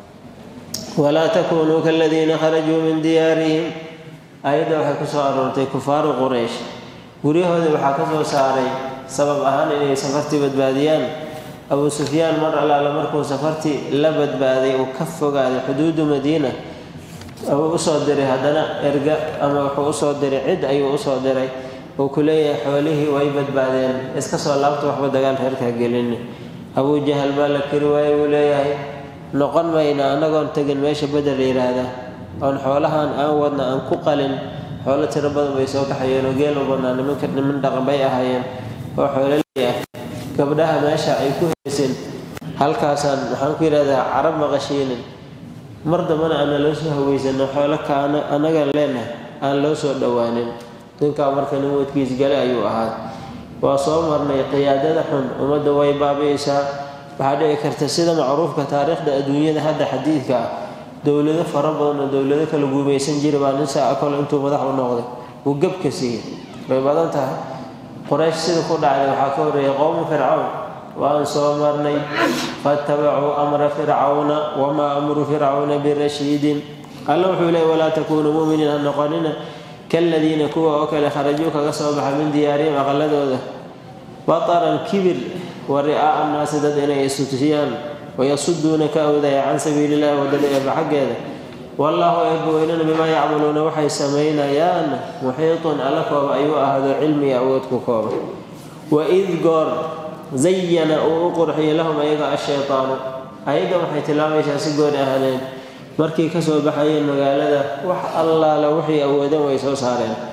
[SPEAKER 1] walaa takuunuu kaladiina kharajuu min diyaarihim ayadda waxay ku soo aroortay kufaaru quraysh guryahoodii waxaa ka soo saaray sabab ahaan inay safartii badbaadiyaan abuu sufyaan mar allaala markuu safartii la badbaaday uu ka fogaaday xuduudu madiina uu usoo diray haddana erga ama wuxuu usoo diray cid ayuu usoo diray uu ku leeyahay xoolihii way badbaadeen iska soo laabta waxba dagaal reerkaa gelini abuu jahal baa la keri waaye buu leeyahay noqon mayna annagoon tegin meesha beder la yidhaahda oon xoolahan aan wadna aan ku qalin xoolo tiro badan bay soo kaxayeen oo geel u badnaa nimanka niman dhaqan bay ahaayeen oo xoololey ah gabdhaha meesha ay ku haysin halkaasaan waxaan ku yidhahdaa carab maqashiinin mar dambana aana loo soo haweysano xoolo kaana annaga leenahay aan loo soo dhowaanin ninkaa marka nin wadkiis gale ayuu ahaa waa soo marnay qiyaadada xun ummadda way baabi'aysaa waxaa dhici karta sida macruufka taariikhda adduunyada hadda xadiidka ah dowlado fara badan oo dowlado kala guumaysan jira baa nin saa kole intuu madax u noqday uu gebka siiyey way badan tahay qoraysh sida ku dhacday waxaa ka horreeyay qowmu fircawn waan soo marnay faattabacuu amra fircawna wamaa amru fircawna birashiidin alla wuxuu leey walaa takuunuu mu'miniin ha noqonina kaladiina kuwa oo kale kharajuu kaga soo baxa min diyaarihim aqaladooda bataran kibir wa ri'aa'a annaasi dad inay istutusiyaan wayasuduuna ka awdaya can sabiili illahi wadada eeba xaggeeda wallaahu eebbaweynana bimaa yacmaluuna waxay samaynayaan muxiitun alla kooba ayuu ahaado cilmiga awood ku kooba waid goor zayana uu u qurxiyay lahum ayaga ashaytaanu ayaddan waxay tilmaamaysaa si gooni ahaaneed markay kasoo baxayeen magaalada wax allaala wixii awoodeen way soo saareen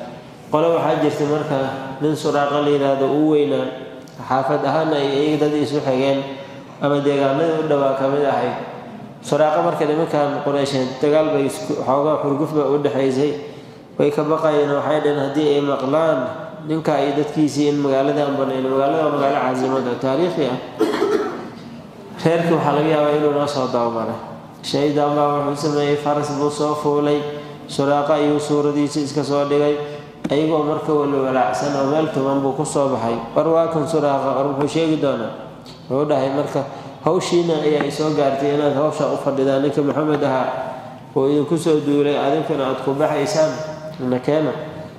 [SPEAKER 1] qole waxaa jirta marka nin suraaqa la yidhaahdo uu weynaa xaafad ahaana ay iyaga dad isu xigeen ama deegaanadii u dhowaa ka mid ahayd suraaqa marka nimankan qureysheed dagaal bay xoogaa xurguf ba u dhexaysay way ka baqayeen waxay dhaheen haddii ay maqlaan ninka iyo dadkiisii in magaaladan banayno magaalada waa magaalo caasimada taariikhi ah reerkii waxaa laga yaabaa inuu noo soo dabamaray shaydan baa wuxuu sameeyey faras buu soo fuulay suraaqa ayuu suuradiisa iska soo dhigay ayagoo marka wala walaacsan oo meel tuban buu ku soo baxay war waa kan suraaqa war muxuu sheegi doonaa wuxuu dhahay marka hawshiina ayaa isoo gaartay inaad hawsha u fadhidaan ninka maxamed ahaa oo idinku soo duulay adinkana aad ku baxaysaan nakeena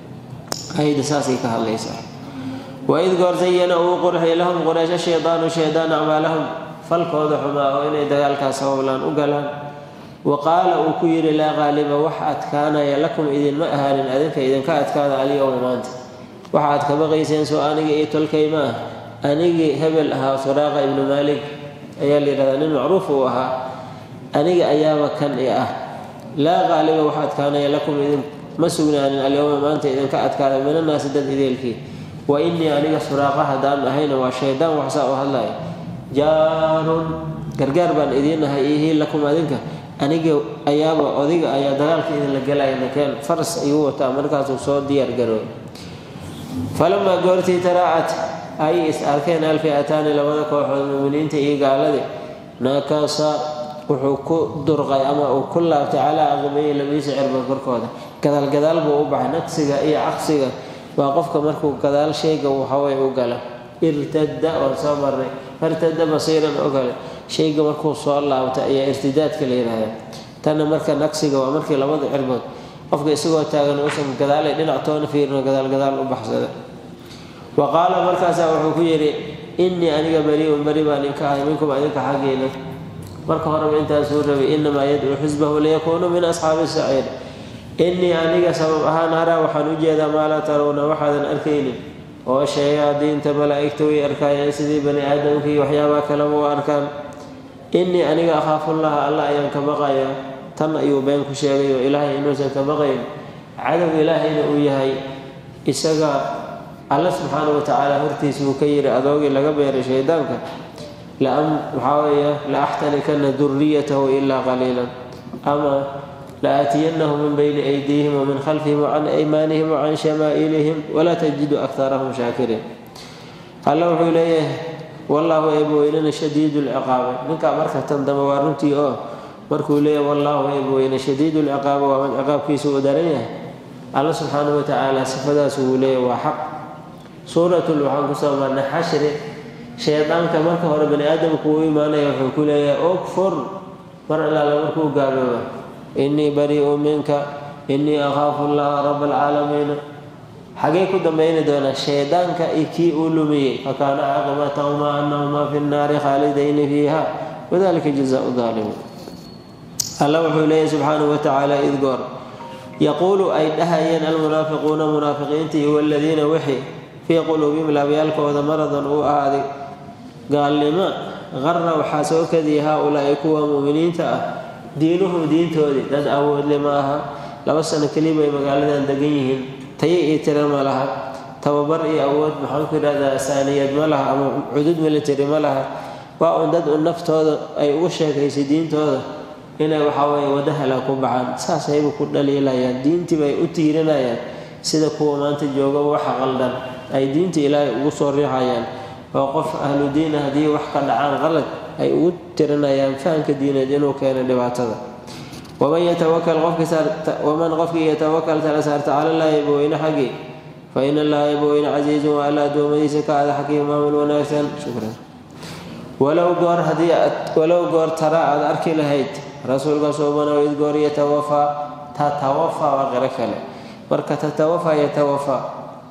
[SPEAKER 1] ayda saasay ka hadlaysaa waid goor zayana uu qurxiyay lahum quraysha shaydaanu shaydaan acmaalahum falkooda xumaa oo inay dagaalkaas howlaan u galaan wa qaala uu ku yidhi laa qaaliba wax adkaanaya lakum idinma ahaanin adinka idinka adkaada alyowma maanta waxa aad ka baqayseen soo aniga iyo tolkay ma ah anigii hebel ahaa suraaqa ibnu maalik ayaa la yidhahdaa nin macruuf uu ahaa aniga ayaaba kan i ah laa qaaliba wax adkaanaya lakum idin ma sugnaanin alyowma maanta idinka adkaada minanaasi dad ideelkii wa innii aniga suraaqa haddaan ahayna waa shaydaan waxsaa u hadlaya jaarun gargaar baan idiin ahay ihii lakum adinka aniga ayaaba odiga ayaa dagaalka idinla gelaya nakeen faras ayuu wataa markaasuu soo diyaar garooy falamaa goortii taraacat ay is arkeen alfiataani labada kooxood muminiinta iyo gaaladii nakasa wuxuu ku durqay ama uu ku laabtay calaa aqbayi labiisa cirba korkooda gadaalgadaal buu u baxay naqsiga iyo caqsiga waa qofka markuu gadaal shayga waxaway u gala irtada waan soo marnay irtada basiiran oo kale shayga markuu soo laabta ayaa irtidaadka la yidhaahda tanna marka naqsiga waa markii labada cirbood qofka isagoo taagan uusan gadaalay dhinac toona fiirino gadaalgadaal u baxsada wa qaala markaasaa wuxuu ku yidhi innii aniga bari-un bari baan inka ahay minkum adinka xaggeena marka horeba intaasuu rabay inamaa yadcuu xisbahu liyakuunuu min asxaabi saciir innii aniga sabab ahaan araa waxaan u jeedaa maa laa tarawna waxaadan arkaynin oo shayaadiinta malaa'igta way arkaayeen sidii bani aadamka iyo waxyaabaha kaleba u arkaan innii aniga akhaafullaha alla ayaan ka baqayaa tan ayuu been ku sheegay oo ilaahay inuusan ka baqayn cadow ilaahayna uu yahay isaga alla subxaana wa tacaala hortiisa uu ka yidhi adoogii laga beeray shaydaanka waxaa weeye la axtanikana duriyatahu ilaa qaliilan ama la aatiyannahum min bayni aydiihim wamin khalfihim wacan aymaanihim wacan shamaa'ilihim walaa tajidu aktarahum shaakiriin alla wuxuu leeyahay wallaahu eebweynena shadiidu lciqaabi ninkaa marka tan dambe waa runtii oo markuu leeyahay wallaahu eebweyne shadiidu lciqaabi waa mid ciqaabkiisa uu daran yahay alla subxaana wa tacaala sifadaas uu leeyahay waa xaq suuratul waxaan kusoo marnay xashri shaydaanka marka hore bani aadamku uu imaanaya wuxuu ku leeyahay ogfur mar allaale markuu gaalooba innii barii'u minka innii akhaafu llaha raba alcaalamiina xagee ku dambayni doonaa shaydaanka iyo kii uu lumiyey fakaana caaqibatahumaa annahumaa fi nnaari khaalidayni fiiha wadalika jazaau daalimiin alla wuxuu leeyahy subxaanahu wa tacaala id goor yaquulu ay dhahayeen almunaafiquuna munaafiqiinta iyo waladiina wixii fii quluubihim laabyaalkooda maradan uu ahaaday gaalnimo qarra waxaa soo kadiyay haa-ulaa'i kuwa mu'miniinta ah diinuhum diintoodii dad awoodle ma aha laba sano keliba ay magaaladan degan yihiin tayo iyo tiro ma laha tababar iyo awood maxaanku yidhahdaa saaniyad ma laha ama cudud military ma laha waa un dad un naftooda ay ugu sheekaysay diintooda inay waxaweye wadahala ku baxaan saasayba ku dhaliilayaan diintiiba ay u tiirinayaan sida kuwa maanta joogaba waxa qaldan ay diinta ilaahay ugu soo riixayaan oo qof ahlu diin ah haddii wax ka dhacaan qalad ay ugu tirinayaan fahamka diineed inuu keeno dhibaatada waman yatawakal qofkiwaman qofkii yatawakal tala saarta cala llaahi ebaweyne xaggii fa ina allaha ebaweyne casiizun waa alla addoommadiisa ka ada xakiim maamul wanaagsan shukran walow goor haddii walow goor tara aad arki lahayd rasuulka suubanow id goor yatawafaa tatawafaa waa qiro kale marka tatawafaa yatawafaa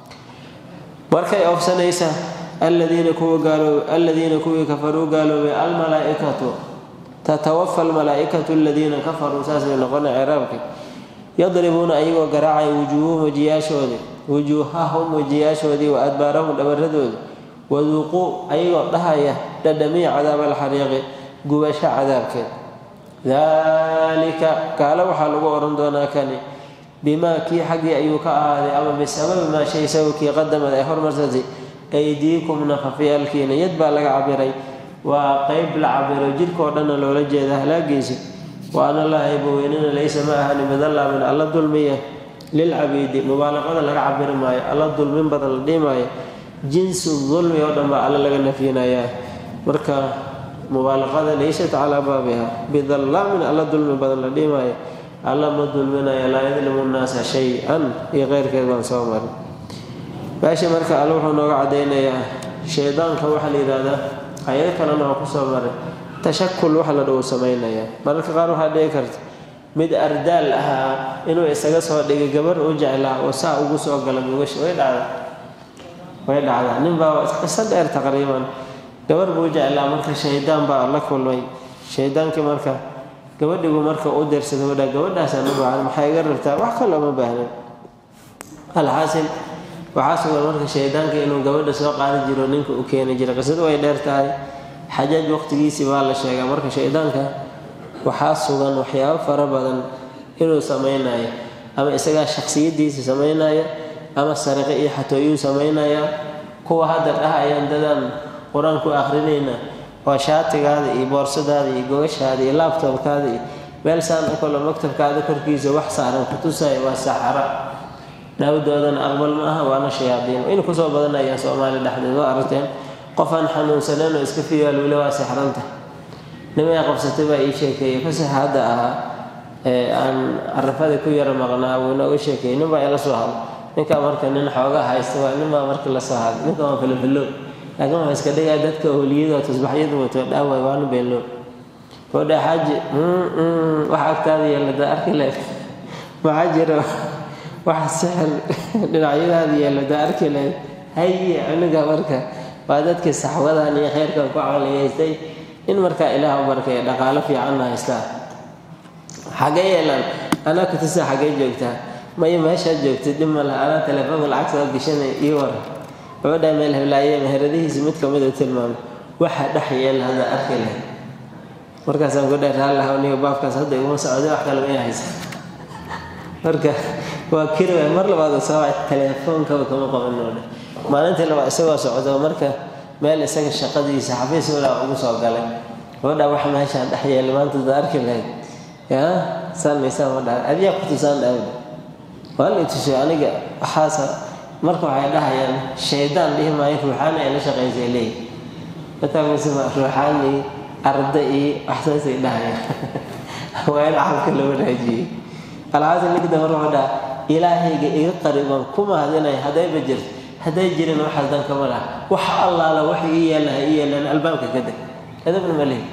[SPEAKER 1] markay oofsanaysa aladiina kuwa gaaloobe aladiina kuwii kafaruu gaaloobay almalaaikatu tatawafa almalaaikatu aladiina kafaruu saasay noqona ciraabka yadribuuna ayagoo garaacay wujuuhum wajiyaashoodii wujuuhahum wajiyaashoodii wa adbaarahum dhabaradoodii waduuquu ayagoo dhahaya dhadhamiya cadaab alxariiqi gubasho cadaabkeed daalika kaale waxaa lagu odhan doonaa kani bimaa kii xaggii ayuu ka ahaaday ama bisababi maa shay sababkii qadamad ay hormarsatay aydiikum nafafyaalkiina yad baa laga cabiray waa qeyb la cabiro jidhkao dhanna loola jeeda halaagiisa wa ana allaha eebaweynina laysa ma ahani midallaamin alla dulmiya lilcabiidi mubaalaqada laga cabiri maayo alla dulmin badan la dhihi maayo jinsu dulmi oo dhan baa alle laga nafyinayaa marka mubaalaqada laysat calaa baabiha bidallaamin alla dulmi badan la dhihi maayo alla ma dulminaya laa yadlimu nnaasa shay-an iyo keyrkeed baan soo marin meesha marka alle wuxuu nooga cadaynayaa shaydaanka waxaa la yidhaahdaa ayado kalena waa kusoo maray tashakul waxa la dhow samaynayaa mararka qaar waxaa dhici karta mid ardaal ahaa inuu isaga soo dhigay gabar u jeclaa oo saa ugu soo gala mugasha way dhacda way dhacdaa nin baa qiso dheer taqriiban gabar buu jeclaa marka shaydaan baa la kulmay shaydaankii marka gabadhigu marka u dirsaday wadha gabadhaasaan u baahan maxaa iga rabtaa wax kaloo ma baahnan alxaasil waxaa sugan marka shaydaanka inuu gabadha soo qaadi jiro ninka u keeni jira qisadu way dheer tahay xajaaj waqtigiisii baa la sheegaa marka shaydaanka waxaa sugan waxyaabo fara badan inuu samaynayo ama isagaa shaksiyadiisa samaynaya ama sariqo iyo xatooyuu samaynaya kuwa hadda dhahayaan dadaan qur-aan ku akrinayna waa shaatigaada iyo boorsadaada iyo gogashaada iyo laabtoobkaada iyo meel saan u kalo maktabkaada korkiisa wax saaran kutusaya waa saxara dhawdoodana aqbal ma aha waana shayaadiin in kusoo badanayaan soomaali dhexdeed waa aragteen qof aan xanuunsaneen oo iska fiyaal weli waa sixranta nimay qabsatay baa ii sheekeeyey fasax hadda ahaa ee aan carafada ku yara maqnaa wuu inooga sheekeeyey nin baa ila soo hadla ninkaa marka nin xoogaa haysta waa nin baa marka la soo hadla ninka waa filofilo laakiin waxaa iska dhigaa dadka ooliyada tusbaxyada wato dhaaway waanu beenloo oodha xaaji wax agtaada yeelada arki le maxaa jira wax sixir dhinacyadaada yeelada arki le haye aniga marka waa dadkii saxwadan iyo kheyrkan ku caqliyaystay in markaa ilaah u barkaya dhaqaalo fiicanna haystaa xagee yeelaan anaa kutisa xagee joogtaa maya meeshaad joogtay dhib ma laha anaa telefoonka lacag soo gashanay ii waran wuxuu dhahay meel heblaaye meheradihiisa mid kamid u tilmaamay waxaa dhex yeela hadda arki leh markaasaan ku dheer haallaha niga baabkaas hadda iguma socday wax kale may haysa marka waa kiri waay mar labaad u soo wacay telefoonkaba kama qaban noodhe maalintii labaad isagoo socdo marka meel isaga shaqadiisa xafiis walaa ugu soo galay gabadha wax meeshaan dhex yeelay maanta da arki lahayd yaa saanmaysaa ma dhaha adiyaa ku tusaan dhaawda waa la tusay aniga waxaasa marka waxay dhahayaan shaydaan dhihi maayo ruuxaani ay la shaqaysay leeyihi mataamasema ruuxaani arda iyo waxsaasay dhahayaan waa in caqalka la wanaajiyey alxaasan ninka damar wuxuu dhaha ilaahayga iga qariban ku mahadinaya haddayba jirto hadday jirin waxaas dan kama laha wax allaala wax ii yeelaha ii yeelaan albaabka ka deg adabna ma lehi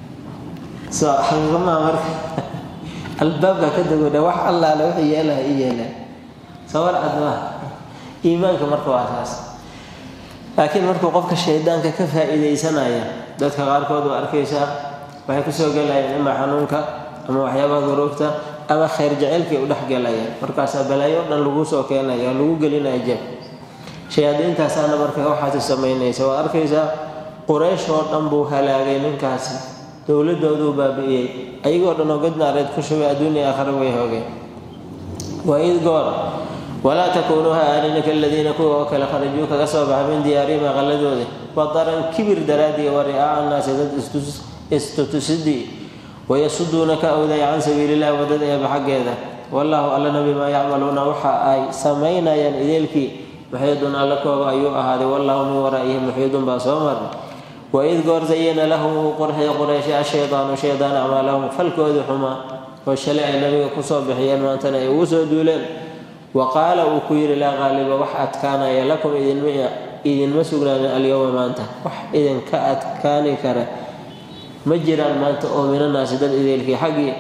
[SPEAKER 1] soo xaqiiqamaha marka albaabka ka degoo wax allaala wax ii yeelaha ii yeelaan sawar admaha iimaanka marka waa taas laakiin markuu qofka shaydaanka ka faa-iideysanaya dadka qaarkood waa arkaysaa waxay kusoo gelayaan ima xanuunka ama waxyaabaha duruufta ama khayr jaceylkay u dhex gelayaan markaasaa balaayo o dhan lagu soo keenaya lagu gelinaya jeeb shayaadiintaasaana marka waxaasi samaynaysa waad arkaysaa quraysh oo dhan buu halaagay ninkaasi dowladooduu baabi'iyey ayagoo dhan oo gadnaareed ku shubay adduunya aakhare way hoogeen waa id goor walaa takuunuu ha aanina kaladiina kuwa oo kale kharajuu kaga soo baxa min diyaarihim aqaladooda wadaran kibir daraadiya wa ri'aaca annaasi dad istutusidii wayasuduuna ka awday can sabiilillahi waddada eeba xaggeeda wallaahu allana bimaa yacmaluuna waxa ay samaynayaan ideelkii muxiidun alla kooba ayuu ahaaday wallaahu min waraa'ihim muxiidun baa soo marnay waid goor zayana lahum uu qurxiya qurayshay ashaydaanu shaydaan acmaalahum falkoodii xumaa oo shalay ay nabiga kusoo bixiyeen maantana ay ugu soo duuleen wa qaala uu ku yidhi laa qaaliba wax adkaanaya lakum idinma sugnaanin alyowma maanta wax idinka adkaani kara ma jiraan maanta oo minanaasi dad ideelkii xaggii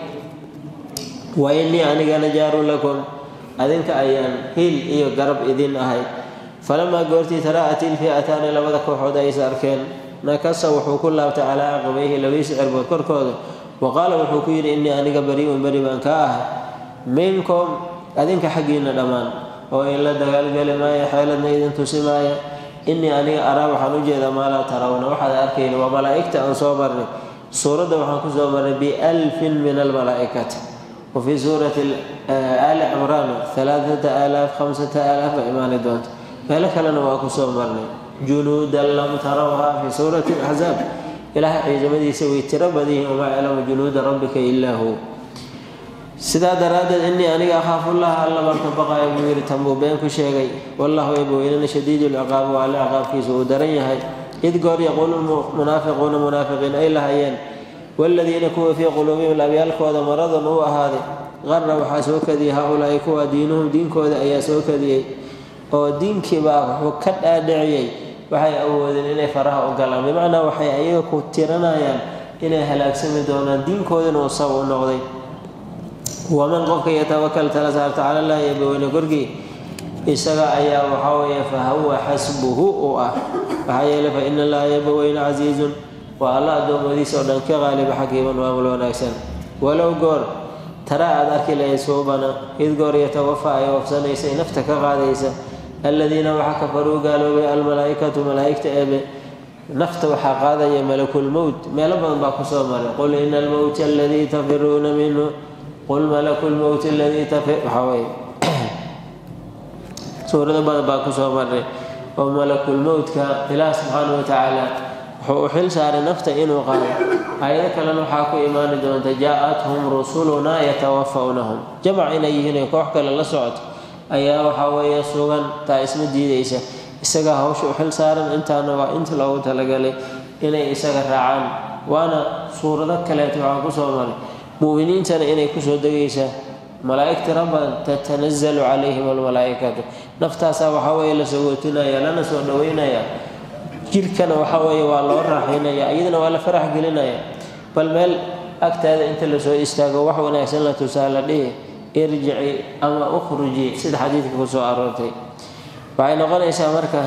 [SPEAKER 1] wa innii anigana jaarun lakum adinka ayaan hil iyo garab idin ahay falamaa goortii taraa'at ilfi'ataani labada kooxood aysa arkeen nakasa wuxuu ku laabtay calaa caqibayhi labiisi cirbood korkooda wa qaala wuxuu ku yidhi innii aniga bari'un beri baan ka ahay minkum adinka xaggiinna dhammaan oo in la dagaalgeli maayo xeeladna idin tusi maaya innii aniga araa waxaan u jeedaa maa laa tarawna waxaad arkayni waa malaa'igta aan soo marnay suuradda waxaan ku soo marnay bialfin min almalaa'ikati wafii suurati aali cimraan alaaata aalaaf hamsata aalaaf ba imaani doonta meelo kalena waa kusoo marnay junuudan lam tarawhaa fii suurati axzaab ilaahay ciidamadiisa way tiro badanyihiin wamaa yaclamu junuuda rabbika ilaa hu sidaa daraaddeed innii aniga akhaafullaha alla baan ka baqaya buu yidhi tanbuu been ku sheegay wallahu eeboweynana shadiidu lciqaabi waa alle ciqaabkiisa uu daran yahay id goor yaquulu munaafiquuna munaafiqiin ay lahayeen waaladiina kuwa fii quluubihim labyaalkooda maradun uu ahaaday qarra waxaa soo kadiyay ha-ulaa'i kuwa diinuhum diinkooda ayaa soo kadiyey oo diinkiibaa wuxuu ka dhaadhiciyey waxay awoodeen inay faraha u galaan bimacnaa waxay ayaga ku tiranayaan inay halaagsami doonaan diinkoodina uu sab u noqday waman qofka yatawakal tala saarta cala llahi eebaweyne korgii isaga ayaa waxaa weeye fa huwa xasbuhu uu ah maxaa yeeley fa ina allaha eebaweyne casiizun waa alla addoommadiisa oo dhan ka qaaliba xakiiman maamul wanaagsan walow goor tara aad arki lahayd suubana id goor yatawafa ay oofsanaysa nafta ka qaadaysa aladiina waxa kafaruu gaaloobay almalaaikatu malaaigta eebe nafta waxaa qaadaya malakulmowt meelo badan baa kusoo maray qul ina almowta aladii tafiruuna minhu qul malaku lmowti aladii tafi waxaa weye suurado badan baa kusoo maray oo malakulmowtka ilaah subxaana wa tacaala wuxuu u xil saaray nafta inuu qaado aayado kalena waxaa ku imaani doonta jaa-athum rusulunaa yatawafawnahum jamac inay yihiin koox kale la socoto ayaa waxaa weeye sugan taa isma diidaysa isagaa hawsha u xil saaran intaana waa inta loogu talagalay inay isaga raacaan waana suurado kaleeto waxaa kusoo maray mu'miniintana inay kusoo degaysaa malaa'ig tiro badan tatanazalu calayhim almalaa'ikatu naftaasaa waxaa weeye la sogootinaya lana soo dhaweynaya jirkana waxaa weeye waa loo raaxaynaya iyadana waa la farax gelinaya bal meel agtaada inta lasoo istaago wax wanaagsan la tusaa la dhihi irjici ama ukhruji sida xadiidka kusoo aroortay waxay noqonaysaa marka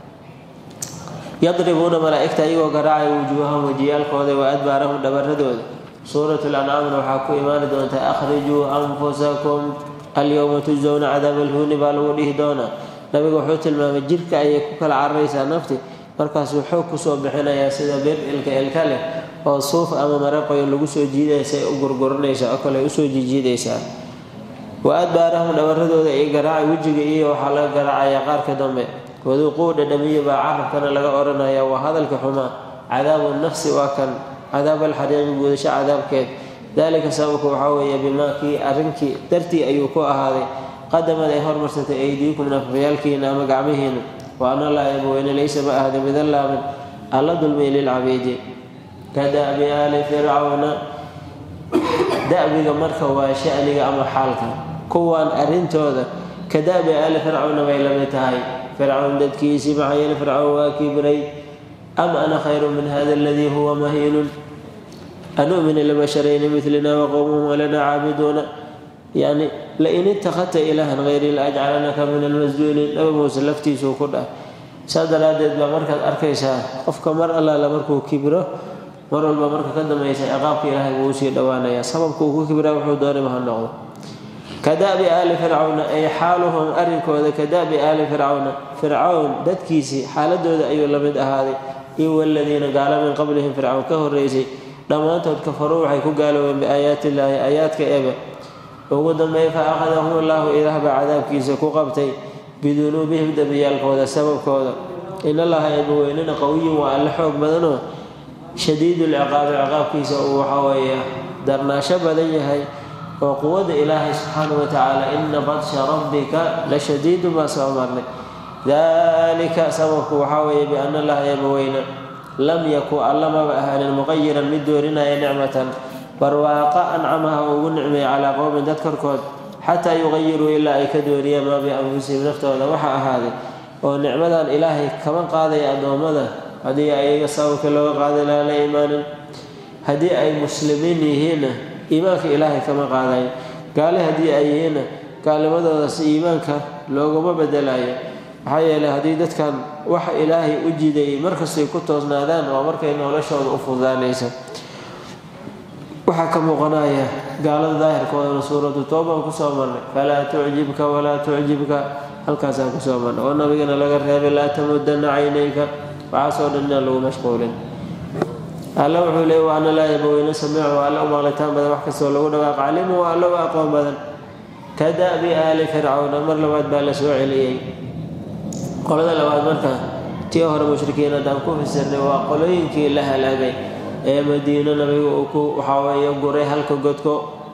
[SPEAKER 1] yadribuuna malaa'igta iyagoo garaacaya wujuuhahum wajiyaalkooda wa adbaarahum dhabaradooda suuratu lancaamna waxaa ku imaani doonta akhrijuu anfusakum alyowma tujsowna cadaab alhuuni baa lagu dhihi doonaa nabiga wuxuu tilmaamay jirka ayay ku kala cararaysaa nafti markaasuu xoog kusoo bixinayaa sida bir ilka ilka leh oo suuf ama maraqoyo lagu soo jiidaysa u gurguranaysaa oo kale usoo jiijiidaysaa wa adbaarahum dhabaradooda ay garaacay wejiga iyo waxaa laga garaacayaa qaarka dambe waduuquu dhadhamiya baa carabkana laga odhanaya waa hadalka xumaa cadaabu nafsi waa kan cadaab alxariiqi guudasho cadaabkeed daalika sababku waxaa weeye bimaa kii arrinkii dartii ayuu ku ahaaday qadamad ay hormarsatay aydiikum nafafyaalkiina ama gacmihiina wa ana laa eebaweyne laysa ma ahda midallaamin alla dulmiy lilcabiidi ka da'bi aali fircawna da'biga marka waa sha'niga ama xaalka kuwaan arrintooda ka da'bi aali fircawna bay la mid tahay fircawn dadkiisii maxaa yeele fircawn waa kibray am ana khayru min hada aladii huwa mahiinun anu'mina libasharayni milina waqowmuhum walana caabiduuna yani lain ittakhadta ilaahan hayri la ajcalanaka min almasjuuliin nabi muuse laftiisuu ku dhah saa daraaddeed baa markaad arkaysaa qofka mar allaala markuu kibro mar walba marka ka dambaysa ciqaabka ilaahay buu usii dhowaanayaa sababka uu ku kibraa wuxuu doonayba ha noqdo ka da'bi aali fircawna ay xaaluhum arrinkooda ka da'bi aali fircawna fircawn dadkiisii xaaladooda ayuu la mid ahaaday iyo waladiina gaala min qablihim fircawn ka horreysay dhammaantood kafaruu waxay ku gaaloobeen biaayaati illaahi aayaadka ebe ugu dambeey fa akhadahum allaahu ilaah baa cadaabkiisa ku qabtay bidunuubihim dembiyaalkooda sababkooda in allaha eebaweynena qawiyun waa alle xoog badanoo shadiidulciqaabi ciqaabkiisa uu waxaa weeye darnaasho badan yahay oo quwadda ilaahay subxaanau watacaala ina badsha rabbika la shadiidun baa soo marnay dalika sababku waxaa weeye biana allaha eebaweyne lam yaku alla maba ahaanin muqayiran mid doorinaya nicmatan barwaaqa ancamaha oo ugu nicmeeya calaa qowmin dad korkood xataa yuqayiruu ilaa ay ka dooriyaan maa bianfusihim naftooda waxa ahaaday oo nicmadan ilaahay kama qaadaya addoommada haddii ayaga sababka looga qaaday laha la imaanin haddii ay muslimiin yihiinna iimaanka ilaahay kama qaadayo gaale haddii ay yihiinna gaalnimadoodas iimaanka looguma bedelayo maxaa yeeley haddii dadkan waxa ilaahay u jidayay markastay ku toosnaadaan waa markay noloshooda u fududaanaysa waxaa ka muuqanaya gaalada daahirkoodana suuratu tooban kusoo marnay falaa tucjibka walaa tucjibka halkaasaan kusoo marnay oo nabigana laga reebay laa tamudana caynayka waxaasoo dhan inaan lagu mashquulin alla wuxuu leey wa ana laa yabaweyne samiicu waa alla u maqlitaan badan wax kastoo lagu dhawaaq calimu waa alla u aqoon badan ka da'bi aali fircawna mar labaad baa la soo celiyey qolada labaad marka tii hore mushrikiin haddaan ku fasirnay waa qolooyinkii la halaagay ee madiino nabiga uu ku waxaa weeye guray halka godko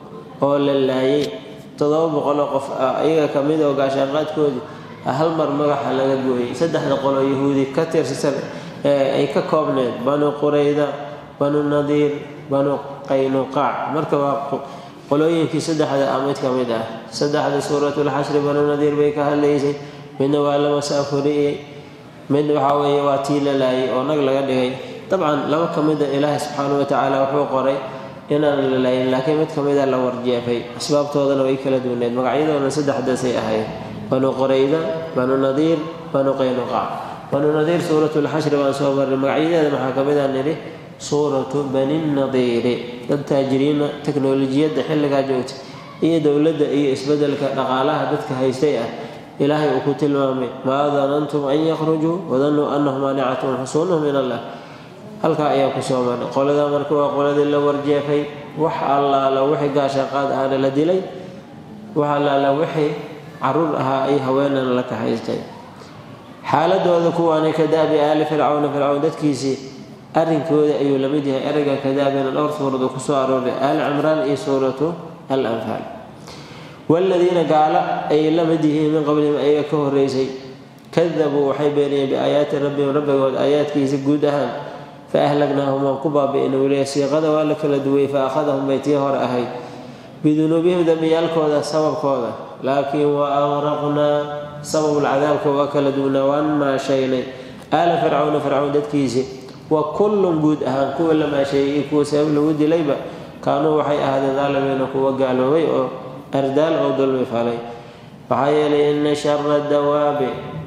[SPEAKER 1] oo la laayay toddoba boqoloo qof ah iyaga ka mid oo gaashaanqaadkoodii hal mar magaxa laga gooyey saddexda qoloo yahuudi ka tirsan ay ka koobneed banu qurayda banu nadiir banu qaynuqaac marka waa qolooyinkii saddexda ah mid ka mid ah saddexda suuratulxashri banu nadiir bay ka hadlaysay midna waa la masaafuriyey mid waxaa weeye waa tii la laayay oo nag laga dhigay dabcan laba ka mida ilaahay subxaana wa tacaala wuxuu qoray inaan la laayin laakiin mid ka mida la warjeefay asbaabtoodana way kala duwaneed magacyadoona saddexdaasay ahayd banu qurayda banu nadiir banu qaynuqaac banu nadiir suuratulxashri baan soo marnay magacyadeeda maxaa ka mid a nidhi suuratu bani nadiiri dad taajiriina teknolojiyadda xilligaa joogta iyo dowladda iyo isbeddelka dhaqaalaha dadka haystay ah ilaahay uu ku tilmaamay maa danantum an yakhrujuu wadannuu annahum maanicatun xusuunuhum min allah halkaa ayaa ku soo marnay qoladaa marka waa qoladii la warjeefay wax allaala wixii gaashaaqaad ahana la dilay wax allaala wixii caruur ahaa ay haweenana la kahaystay xaaladooda kuwaanay ka da'bi aali fircawna fircawn dadkiisii arrinkooda ayuu la mid yahay ereyga kadaabina dhowr suurad uu ku soo arooray aali cimraan iyo suuratu al anfaal waaladiina gaalo ay la mid yihiin min qablihim ayaga ka horreysay kadabuu waxay beeniyeen biaayaati rabbihim rabbigood aayaadkiisa guud ahaan fa ahlagnaahum waan ku baabi'ina weliya siiqada waa la kala duway fa akhadahum bay tii hore ahayd bidunuubihim dembiyaalkooda sababkooda laakiin wa aqraqnaa sababulcadaabka waa kala duwnaa waan maashaynay aala fircawna fircawn dadkiisii wa kullun guud ahaan kuwa la maasheeyey iyo kuwa sabab lagu dilayba kaanuu waxay ahaadeen daalimiina kuwa gaaloobay oo ardaal oo dulmi falay waxaa yeelay ina shara dawaabi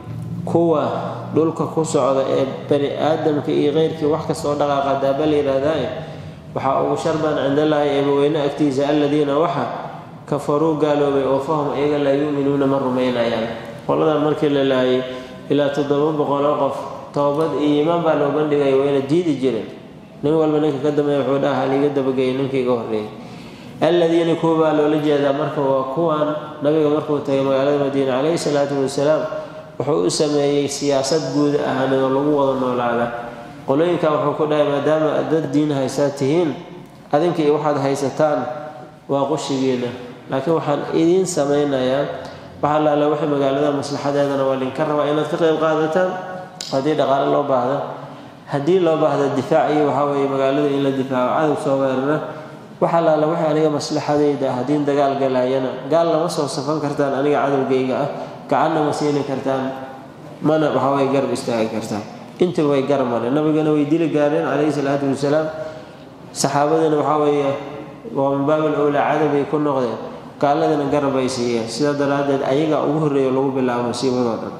[SPEAKER 1] kuwa dhulka ku socda ee bani aadamka iyo keyrkii wax kastoo dhaqaaqa daaba la yidhaahdaa waxaa ugu sharbaan cindallaahi eebaweyne agtiisa aladiina waxa kafaruu gaaloobay oo fahum iyaga laa yuuminuuna ma rumaynayaan qoladan markii la laayay ilaa toddoba boqoloo qof toobad iyo iimaan baa loo bandhigaya wayna diidi jireen nin walba ninka ka dambeeya wuxuu dhaha haliiga dabageeyay ninkii iga horreeyay aladiina kuwa baa loola jeedaa marka waa kuwan nabiga markuu tagay magaalada madiina calayhi salaatu wasalaam wuxuu u sameeyey siyaasad guud ahaaneed oo lagu wada noolaada qolooyinkan wuxuu ku dhahay maadaama aad dad diin haysaa tihiin adinka iyo waxaad haysataan waa qushigiina laakiin waxaan idiin samaynayaa waxa laala wixii magaalada maslaxadeedana waa linka rabaa inaad ka qayb qaadataan haddii dhaqaale loo baahda haddii loo baahda difaac iyo waxaa weeye magaalada in la difaaco cadow soo weerara waxa laala wixii aniga maslaxadayda ah haddiin dagaal galaayana gaal lama soo safan kartaan aniga cadowgayga ah gacanna ma siini kartaan mana waxaway garab istaagi kartaan intuba way garab mareen nabigana way dili gaareen calayhi salaatu wasalaam saxaabadana waxaa weeye waa mubaabil owlaa cadowbay ku noqdeen gaaladana garab ay siiyeen sidaa daraaddeed ayagaa ugu horreeya lagu bilaabo musiibadoo dhan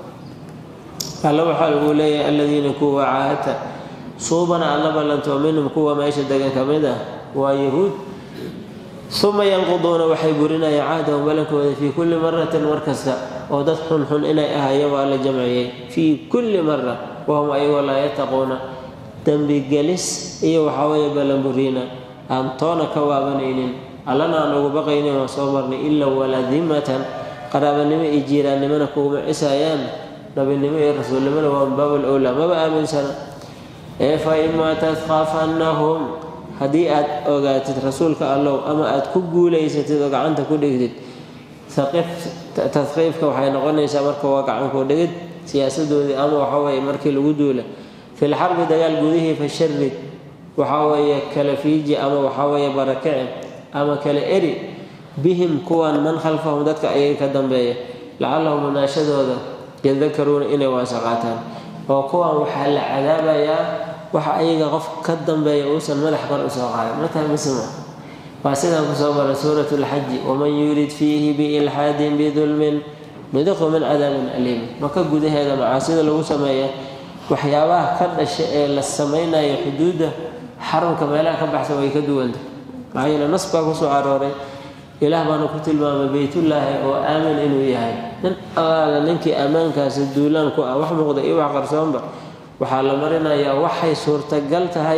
[SPEAKER 1] alla waxaa lagu leeyahay aladiina kuwa caahata suubana alla ballantoo minhum kuwa meesha degan ka mid ah waa yahuud uma yanquduuna waxay burinayaan cahdahum balankooda fii kulli maratin mar kasta oo dad xunxun inay ahayeen waa la jamciyey fii kulli mara wahum ayagoo laa yataquuna dembigelis iyo waxaaweeye ballanburiina aan toona ka waabanaynin allana aan ugu baqaynin waan soo marnay ilaa waladimatan qaraabanimo iyo jiiraannimona kuguma cisayaan nabinimo iyo rasuulnimona waa baabul owlaa maba aaminsana ee fa imaa tadqafannahum haddii aad ogaatid rasuulka allow ama aad ku guulaysatid oo gacanta ku dhigtid tadqiifka waxay noqonaysaa marka waa gacanku dhigid siyaasadoodii ama waxaweye markii lagu duula fil xarbi dagaal gudihii fa sharid waxaweeye kala fiiji ama waxaweeye barakici ama kala eri bihim kuwan man khalfahum dadka ayaga ka dambeeya lacallahum munaashadooda yadakaruuna inay waasa qaataan oo kuwan waxaa la cadaabayaa waxa ayaga qof ka dambeeya uusan madax kor usoo qaadan mataa misma waa sidaan kusoo maray suurat lxaji waman yurid fiihi biilxaadin bidulmin nudiqu min cadaabin aliim maka gudaheeda macaasida lagu sameeya waxyaabaha ka dhasha ee la samaynayo xuduudda xarunka meelaha ka baxsan way ka duwanta maxaa yeele nas baa kusoo arooray ilaah baana ku tilmaamay beytullaahi oo aamin inuu yahay nin allaala ninkii ammaankaasi duulaan ku ah wax muuqda iyo wax qarsoonba waxaa la marinayaa waxay suurtagal tahay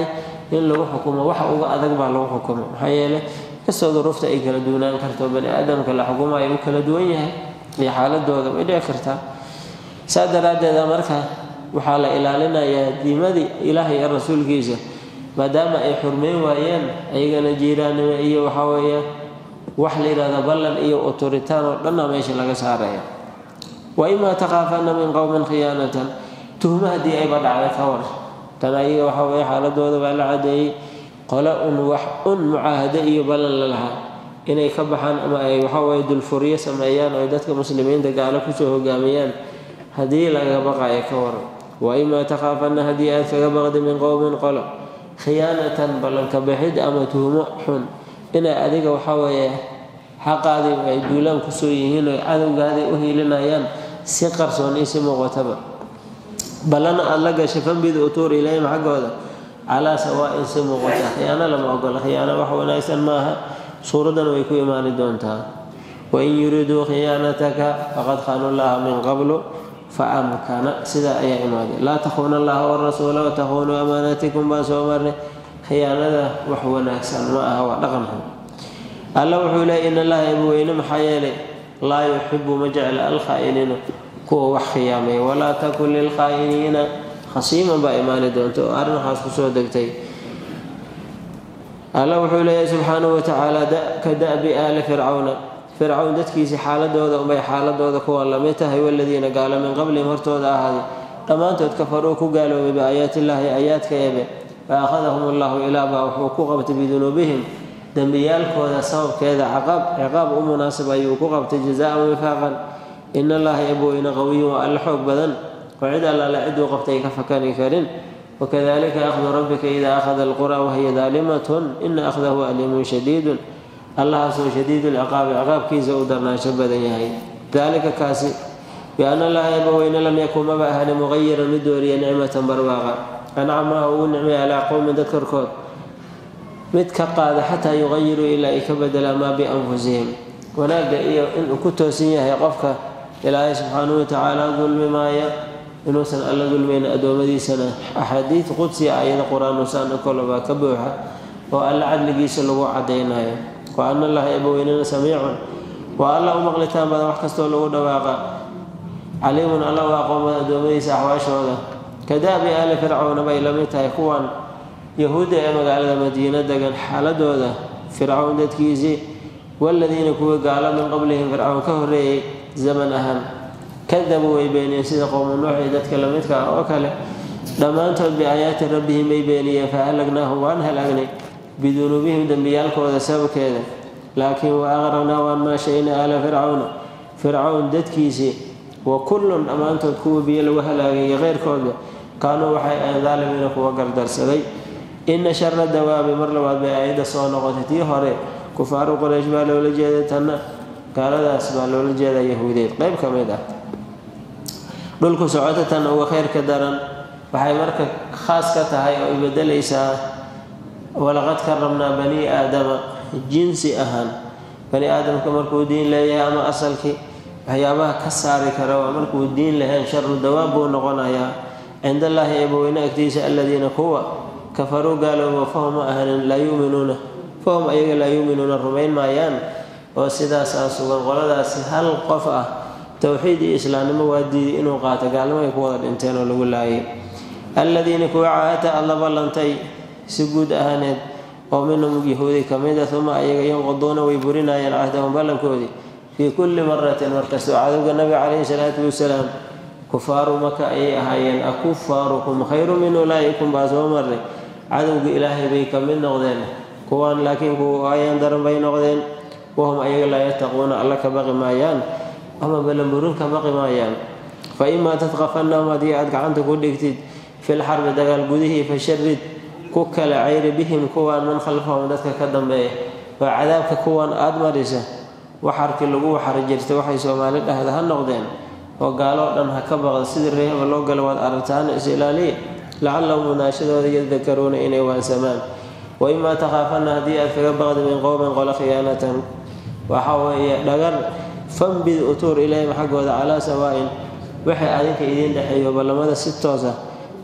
[SPEAKER 1] in lagu xukumo waxa uga adag baa lagu xukumo maxaa yeele kastoo duruufta ay kala duwanaan karto bani aadamka la xukumayo u kala duwan yahay iyo xaaladooda way dhici kartaa saa daraaddeeda marka waxaa la ilaalinayaa diimadii ilaah iyo rasuulkiisa maadaama ay xurmeyn waayeen ayagana jiiraannimo iyo waxaa weeye wax la yidhahda ballan iyo autoritaan oo dhanna meesha laga saaraya wa imaa taqaafanna min qowmin khiyaanatan tuhmo haddii ayba dhacday ka war tan ayaga waxaa weye xaaladooda baa la cadeeyey qole un wax un mucaahado iyo ballan la lahaa inay ka baxaan ama ay waxaweye dulfuryo sameeyaan oo dadka muslimiinta gaalo kusoo hogaamiyaan haddii laga baqayo ka waran wa imaa taqaafanna haddii aad kaga baqdi min qowmin qolo khiyaanatan ballanka bixid ama tuhmo xun inay adiga waxaweeye xaqaadii ay duulaan kusoo yihiin oy cadowgaadii u hiilinayaan si qarsoon iyo si muuqataba ballana aada la gashay fambid utuur ilayhim xaggooda calaa sawaa-in si muuqata khiyaano lama ogola khiyaano wax wanaagsan maaha suuradan way ku imaani doontaa wain yuriduu khiyaanataka faqad khaanu llaha min qablu fa amkana sidaa ayaa imaaday laa takhuuna allaha warasuula watakhuunuu amaanaatikum baan soo marnay khiyaanada wax wanaagsan ma aha waa dhaqan xun alla wuxuu leeyay in allaha eebaweyne maxaa yeelay laa yuxibu ma jecla alkhaa'iniina kuwa wax khiyaamay walaa takun lilkhaa'iniina khasiiman baa imaani doonta oo arrin waxaas kusoo degtay alla wuxuu leeyahay subxaanahu watacaala ka da'bi aali fircawna fircawn dadkiisii xaaladooda unbay xaaladooda kuwa lamid tahay waladiina gaalo min qablihim hortooda ahaaday dhammaantood kafaruu ku gaaloobay biaayaatillaahi aayaadka eebe fa akhadahum allahu ilaabaa wuxuu ku qabtay bidunuubihim dembiyaalkooda sababkeeda caqaab ciqaab u munaasib ayuu ku qabtay jazaan wifaaqan in allaha ebweyne qawiyun waa alle xoog badan oo cid allaale ciduu qabtay ka fakani karin wakadalika akhdu rabbika idaa akhada alqura wahiya daalimatun ina akhdahu aliimun shadiidun allahaasoo shadiidu lciqaabi ciqaabkiisa u darnaansho badan yahay dalika kaasi biana allaha ebaweyne lam yakun maba ahani muqayiran mid dooriya nicmatan barwaaqa ancamaha ugu nicmay calaa qowmin dad korkood mid ka qaada xataa yuqayiruu ilaa ay ka bedelaan maa bianfusihim wanaagga iyo inuu ku toosan yahay qofka ilaahay subxaanahu watacaala dulmi maaya inuusan alla dulmayna addoommadiisana axaadiid qudsiya ayada qur-aanusaan kolobaa ka buuxa oo alla cadligiisa lagu cadaynayo wa ana allaha ebaweynena samiicun waa alla u maqlitaan badan wax kastoo lagu dhawaaqa caliimun alla u aqoomada addoommadiisa axwaashooda kadaabi aali fircawna bay la mid tahay kuwan yahuudda ee magaalada madiina degan xaaladooda fircawn dadkiisii waladiina kuwii gaalo min qablihim fircawn ka horreeyey zaman ahaan kadabuu way beeniyeen sida qowmu nuux iyo dadka lamidka ah oo kale dhammaantood biaayaati rabbihim bay beeniyeen fa halagnaahum waan halaagnay bidunuubihim dembiyaalkooda sababkeeda laakiin wa aqraqnaa waan maashaynay aala fircawna fircawn dadkiisii wa kullun dhammaantood kuwa biyo lagu halaagay iyo keyrkooda kaanuu waxay ahayn daalimiina kuwa gardarsaday ina shara dawaabi mar labaad bay aayadda soo noqotay tii hore kufaaru qoraysh baa loola jeeday tanna gaaladaas baa loola jeedaa yahuudeed qeyb ka mid ah dhulku socota tan uga kheyrka daran waxay marka khaas ka tahay oo ay bedelaysaa walaqad karamnaa bani aadama jinsi ahaan bani aadamka markuu diin leeyahay ama asalkii waxyaabaha ka saari kara waa markuu diin lahayn sharu dawaab buu noqonayaa cind allaahi eebaweyne agtiisa aladiina kuwa kafaruu gaaloobo fahum ma ahanin laa yuminuuna fahum ayaga laa yuuminuuna rumayn maayaan oo sidaasaa sugan qoladaasi hal qof ah towxiid iyo islaamnimo waa diiday inuu qaato gaalnimo ay ku wada dhinteen oo lagu laayay alladiina kuwa caahata alla ballantay si guud ahaaneed oo minhum yahuudi ka mid a uma ayaga yanquduuna way burinayeen cahdahum ballankoodii fii kulli maratin markastoo cadowga nabiga calayhi salaatu wasalaam kufaaru maka ayay ahaayeen akufaarukum khayru min ulaa'ikum baa soo marnay cadowga ilaahay bay ka mid noqdeen kuwaan laakiin kuwa ayaan daran bay noqdeen wahum ayaga laa yattaquuna alla ka baqi maayaan ama balanburin ka baqi maayaan fa imaa tadqafannahum haddii aad gacanta ku dhigtid fil xarbi dagaal gudihii fasharid ku kala cayri bihim kuwaan man khalfahum dadka ka dambeeya oo cadaabka kuwan aada marisa waxarkii lagu waxari jirtay waxay soomaali dhahda ha noqdeen oo gaaloo dhan ha ka baqda sidii reehba loo gala waad aragtaana is ilaaliya lacallahum munaashadooda yadakaruuna inay waansamaan wa imaa takhaafanna haddii aad kaga baqdi min qowmin qolo khiyaanatan waxa weeye dhagar fambid utuur ilayhim xaggooda calaa sawaa'in waxay adinka idiin dhexeeyo ballamada si toosa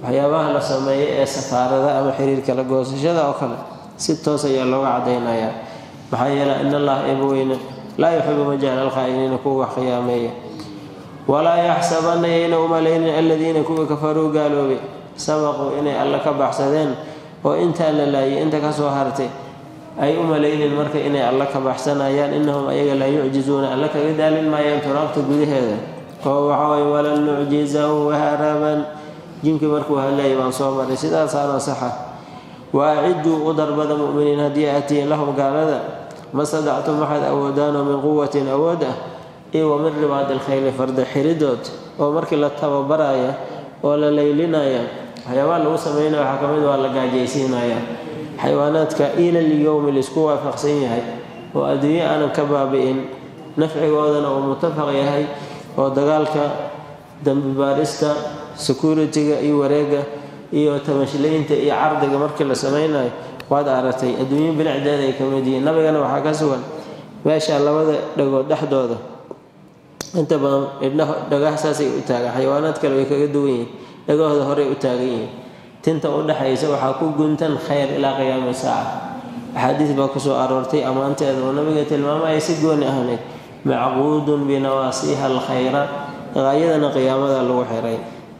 [SPEAKER 1] waxyaabaha la sameeyo ee safaarada ama xiriirka la goosashada oo kale si toos ayaa looga cadaynayaa maxaa yeelay in allah eebaweyne laa yuxibu majahal alkhaa'iniina kuwa wax khiyaameeya walaa yaxsabanna yayna umalaynin aladiina kuwa kafaruu gaaloobay sabaquu inay alle ka baxsadeen oo intaa la laayay inta kasoo hartay ay u malaynin marka inay alle ka baxsanayaan innahum ayaga laa yucjizuuna alle kaga daalin maayaan turaabta gudaheeda oo waxaway walan nucjizahu haraban jinkii markuu hadlayay baan soo maray sidaasaana saxa wa aciduu u darbada mu'miniin haddii aatiyin lahum gaalada ma sadactum waxaad awoodaanoo min quwatin awood ah iyo wa min ribaadi alkhayli farda xiridood oo markii la tababaraya oo la laylinaya waxyaabaha lagu sameynaya waxaa ka mid waa la gaajaysiinaya xayawaanaadka ilal yowmi laisku waafaqsan yahay oo adduunye aanan ka baabi'in nafcigoodana uu mutafaq yahay oo dagaalka dambibaarista security-ga iyo wareega iyo tamashlaynta iyo cardiga markii la sameynayo waad aragtay adduunyo bilicdeeda ay ka mid yihiin nabigana waxaa ka sugan meesha labada dhagood dhexdooda inta badan idhaho dhagaha saasay u taagan xayawaanaad kale way kaga duwan yihiin dhagahooda horey u taagan yihiin tinta u dhexaysa waxaa ku guntan khayr ilaa qiyaami saaca axaadiis baa kusoo aroortay ammaanteeda oo nabiga tilmaamaya si gooni ahneyd macquudun binawaasiiha alkhayra qaayadana qiyaamada lagu xiray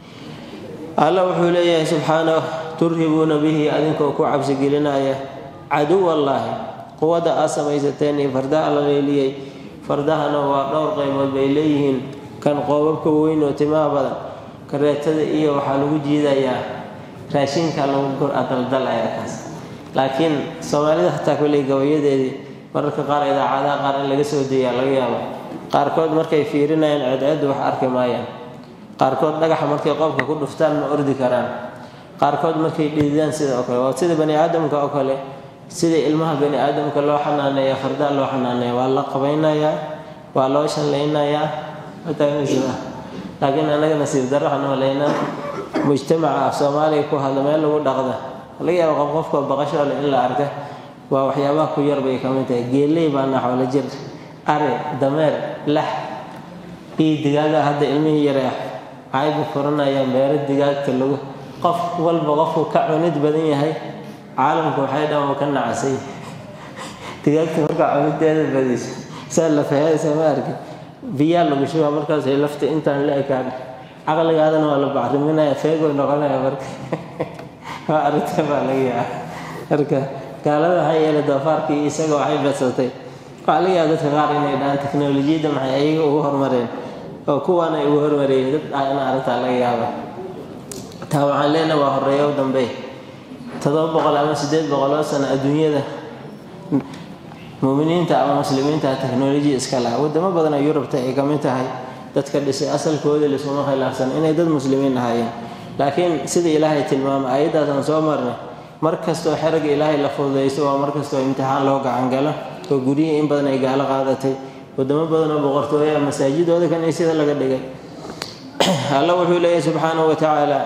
[SPEAKER 1] alla wuxuu leeyahay subxaanah turhibuuna bihi adinkoo ku cabsigelinaya caduwallaahi quwadda aad samaysateen iyo fardaha la leeliyey fardahana waa dhowr qaybood bay leeyihiin kan qoobabka weyn oo timaha badan kareetada iyo waxaa lagu jiidayaa raashinka lagu daldalaya kaas laakiin soomaalida hataa koley gabayadeedii mararka qaar idaacadaha qaar in laga soo deeyaa laga yaabo qaarkood markay fiirinayaan ceedceeddu wax arki maayaan qaarkood dhagaxa markay qofka ku dhuftaan ma ordi karaan qaarkood markay dhididaan sida oo kale waa sida bani aadamka oo kale sida ilmaha bani aadamka loo xanaaneeya fardaa loo xanaaneeya waa la qabaynayaa waa loo shallaynayaa laakiin anaga nasiib darro waxaan malaynaa mujtamaca af soomaaliya ku hadla meel lagu dhaqda laga yaaba qof qofkoo baqashoo leh in la arka waa waxyaabaha ku yar bay ka mid tahay geeley baa naxwala jir ari dameer lax iyo digaaga hadda ilmihii yare ah waxayba furanayaan beero digaagta lagu qof walba qofku ka cunid badan yahay caalamku waxay dhan uu ka nacasay digaagta markaa cunideeda badiso saa la fahaysa ma arki biyaa lagu shubaa markaasay lafta intaan la ekaan caqligaadana waa la bacriminaya feegoy noqonaya marka waa arrinta baa laga yaaba marka gaalada waxaa yeelay doofaarkii isaga waxay badsatay waxaa laga yaaba dadka qaar inay dhahaan teknolojiyadda maxay ayaga ugu hormareen oo kuwaan ay ugu hormareen dad ah in arrintaa laga yaaba taa waxaan leenahay waa horeeyo u dambe todoba boqol ama sideed boqoloo sano adduunyada muminiinta ama muslimiinta teknolojiya iska laha wadamo badan oo yurubta ay ka mid tahay dadka dhisay asalkoodii laisuma khilaafsan inay dad muslimiin ahaayeen laakiin sida ilaahay tilmaamay ayaddaasaan soo marnay mar kastoo xeragga ilaahay la fududaysto waa mar kastoo imtixaan loo gacangalo oo guryihii in badan ay gaalo qaadatay wadamo badan oo boqortooya masaajidooda kan sida laga dhigay alla wuxuu leeyahay subxaanahu wa tacaala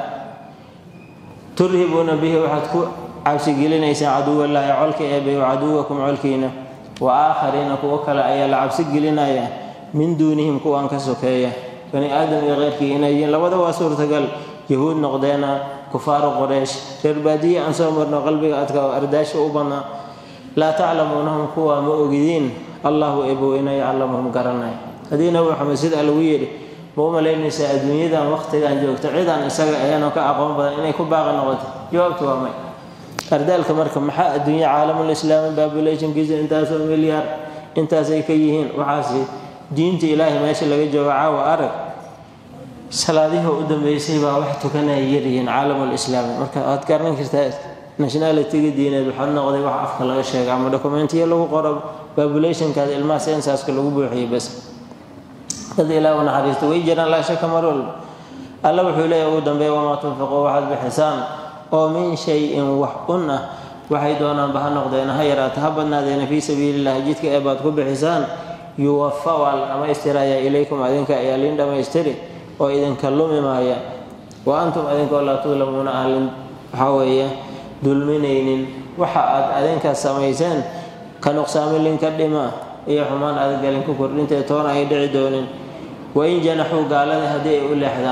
[SPEAKER 1] turhibuuna bihi waxaad ku cabsigelinaysaan caduwallaahi colka eebay wa caduwakum colkiina wa aakhariina kuwo kale ayaa la cabsi gelinaya min duunihim kuwan ka sokeeya bani aadam iyo keyrkii inay yihiin labada waa suurtagal yahuud noqdeena kufaaru qoreysh reer baadiye aan soo marno qalbiga adka oo ardaasha u badnaa laa taclamuunahum kuwa ma ogidiin allahu eeboweyna yaclamuhum garanay haddii nabi maxamed sidaa lagu yidhi ma u malaynaysaa adduunyadan waqtigan joogto cidaan isaga ahaynoo ka aqoon badan inay ku baaqi noqoto jawaabtu waa may ardaalka marka maxaa adduunye caalamul islaami babulationkiisa intaasoo milyaar intaasay ka yihiin waxaasi diinta ilaahay meesha laga joogo caawa arag salaadihii u dambeysay baa wax tukanaya yaryihiin caalamul islaami marka waad garan kartaa nationalitiga diineed waxaa noqday wax afka laga sheega ama dokumentiya lagu qoro babulationkaada ilmaha sensaska lagu buuxiyey bas dad ilaah u naxariista way jiraan laa shaka mar walba alla wuxuu leeyahy ugu dambeeya wamaa tunfiquu waxaad bixisaan oo min shay-in wax un ah waxay doonaanba ha noqdeen ha yaraata ha badnaadeena fii sabiilillahi jidka ee baad ku bixisaan yuwafa waa la dhammaystirayaa ilaykum adinka ayaa liin dhammaystiri oo idinka lumi maaya wa antum adinkoo laa tudlamuuna ahlin waxaa weeye dulminaynin waxa aad adinkaas samayseen ka nuqsaami linka dhima iyo xumaan adagalin ku kordhintee toona ay dhici doonin wain janaxuu gaalada haddii ay u leexdaan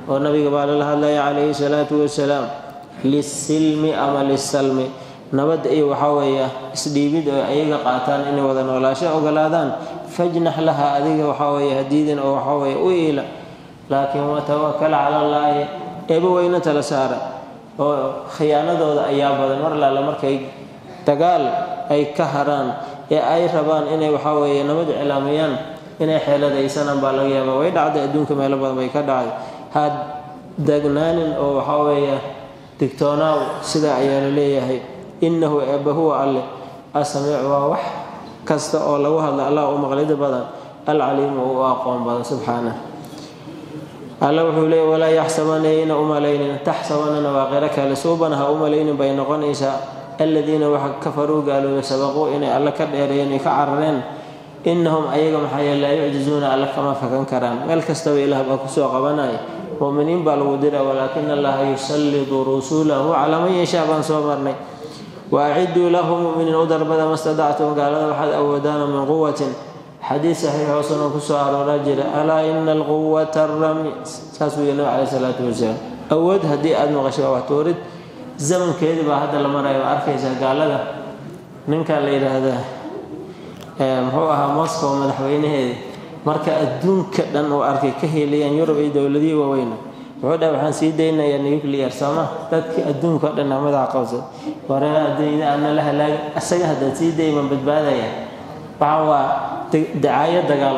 [SPEAKER 1] oo nabiga baa lala hadlaya calayhi salaatu wasalaam lisilmi ama lisalmi nabad iyo waxaa weeye isdhiibid oo ayaga qaataan inay wada noolaasho ogolaadaan fajnax laha adiga waxaa weeye hadiidin oo waxaa weeye u iila laakiin watawakal cala allaahi eeba weyna tala saara oo khiyaanadooda ayaa badan mar laala markay dagaal ay ka haraan ee ay rabaan inay waxaa weeye nabad iclaamiyaan inay xeeladaysanaan baa laga yaabaa way dhacday adduunka meelo badan bay ka dhacday ha dagnaanin oo waxaa weeye digtoonaaw sidaa ayaa la leeyahay innahu eebba huwa alle asamiic waa wax kasta oo lagu hadla allah u maqlida badan alcaliimu u aqoon badan subxaanah alla wuxuu leeyay walaa yaxsabana yayna u malaynin taxsabanana waa qiro kale suubana ha u malaynin bay noqonaysaa aladiina waxa kafaruu gaaloobay sabaquu inay alle ka dheereeyeen ay ka carareen innahum ayaga maxaa yeele laa yucjizuuna alle kama fakan karaan meel kastaba ilaah baa kusoo qabanaya muminiin baa lagu dira walaakina allaha yusallidu rusulahu calaa man yashaa baan soo marnay waaciduu lahu muminiin u darbada ma stadactum gaalada waxaad awoodaana min quwatin xadiid saxiixoo sunan kusoo arooraa jira alaa ina alquwata rami saasuu yiri nabi caleyh salaatu wasalaam awood haddii aada maqashay waa wax tuurid zamankeedii baa hadda la maraya waa arkaysaa gaalada ninka la yidhaahdaa muxuu ahaa moscow madaxweynaheedii marka adduunka dhan uu arkay ka heliyaan yurub iyo dowladihii waaweyna wuxuu dhaha waxaan sii daynayaa nuclear sooma dadkii adduunka o dhan madaxa qabsad wareer adduunyada aadna la halaaga isaga haddaad sii dayman badbaadaya waxaan waa dacaayo dagaal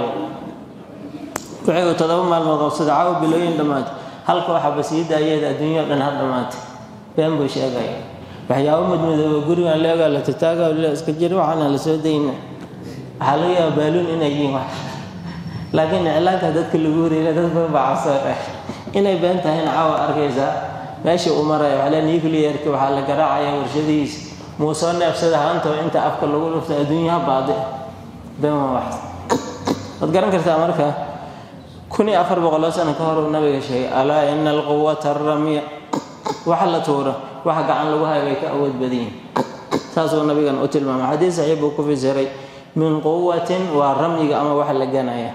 [SPEAKER 1] waxay uu todoba maalmood qabsada caawa bilooyin dhammaantay halka waxaaba sii daayeeda adduunya o dhan har dhammaantay been buu sheegaya waxyaabo madmadooba gurigan leegaa la tataaga iska jira waxaana la soo dayna waxaa laga yaaba baaluun inay yihiin wax laakiin iclaanka dadka lagu wareera dad badan baa cabsoo dheh inay been tahayna caawa arkaysaa meesha uu maraya waxaa le nuclearka waxaa la garaacaya warshadihiisa muu soo neefsada haantoo inta afka lagu dhufta adduunyaha baadi been waa wax waad garan kartaa marka kun iyo afar boqoloo sano ka hor uu nabiga sheegay alaa ina alquwata aramiya waxa la tuuro waxa gacan lagu hayo bay ka awood badan yihin saasuu nabigan u tilmaamay xadiis saxiix buu ku fisiray min quwatin waa ramyiga ama waxa la ganaya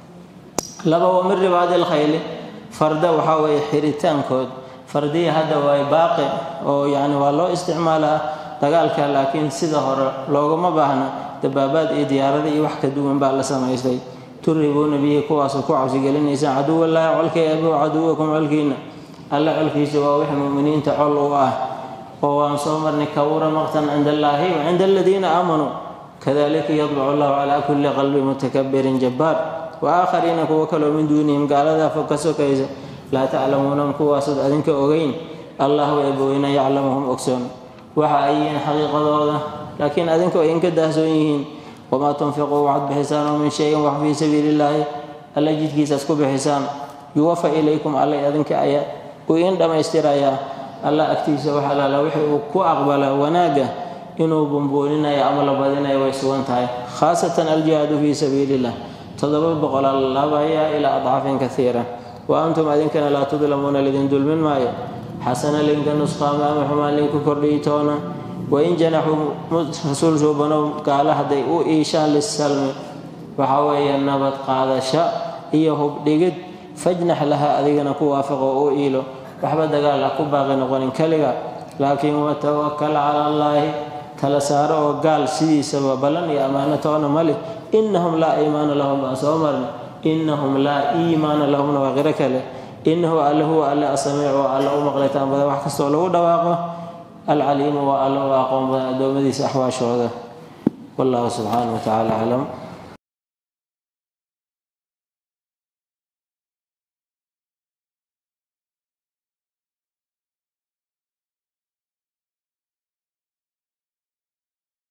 [SPEAKER 1] laba wa min ribaadi lkhayli farda waxaa weeye xiritaankood fardiya hadda waa baaqi oo yani waa loo isticmaalaa dagaalka laakiin sida hore looguma baahna dabaabaad iyo diyaarada iyo wax ka duwan baa la samaystay turibuuna bihi kuwaasoo ku cabsigelinaysaan caduwallaahi colkay abiw caduwakum colkiina alla colkiisa waa wix muminiinta col u ah oo waan soo marnay kawura maqtan cinda allaahi wa cinda aladiina aamanuu kadalika yadbacu allahu calaa kulli qalbi mutakabirin jabbaar wa aakhariina kuwo kaloo min duunihim gaaladaa fog ka sokaysa laa taclamuunahum kuwaasood adinka ogeyn allahu eebaweyna yaclamuhum ogsoon waxa ay yihiin xaqiiqadooda laakiin adinka ay inka daahsoon yihiin wamaa tunfiquu waxaad bixisaan oo min shayin wax fii sabiili illaahi alla jidkiisaas ku bixisaan yuwafa ilaykum allay adinka ayaa uu iin dhammaystirayaa alla agtiisa wax alaala wixii uu ku aqbala wanaagga inuu bumbuuninayo ama la badinayo way sugan tahay khaasatan aljihaadu fii sabiili illah toddoba boqolaa laabaya ilaa adcaafin kaiira wa antum adinkana laa tudlamuuna lidin dulmin maayo xasana linka nusqaama ama xumaan linku kordhiyi toona wain janaxuu rasuul suubanow gaala hadday u iishaan lisalmi waxaa weeye nabad qaadasho iyo hubdhigid fajnax laha adigana ku waafaqo u iilo waxba dagaal ha ku baaqi noqonin keliga laakiin watawakal cala allaahi tala saaro oo gaal sidiisaba ballan iyo ammaano toona mali innahum laa iimaana lahum baan soo marna innahum laa iimaana lahumna waa qiro kale innahu alle huwa alle asamiic waa alle u maqlaytaan badan wax kastoo lagu dhawaaqo alcaliimu waa alle u aqoon badan addoommadiisa axwaashooda wallahu subxaanahu wa tacaala aclam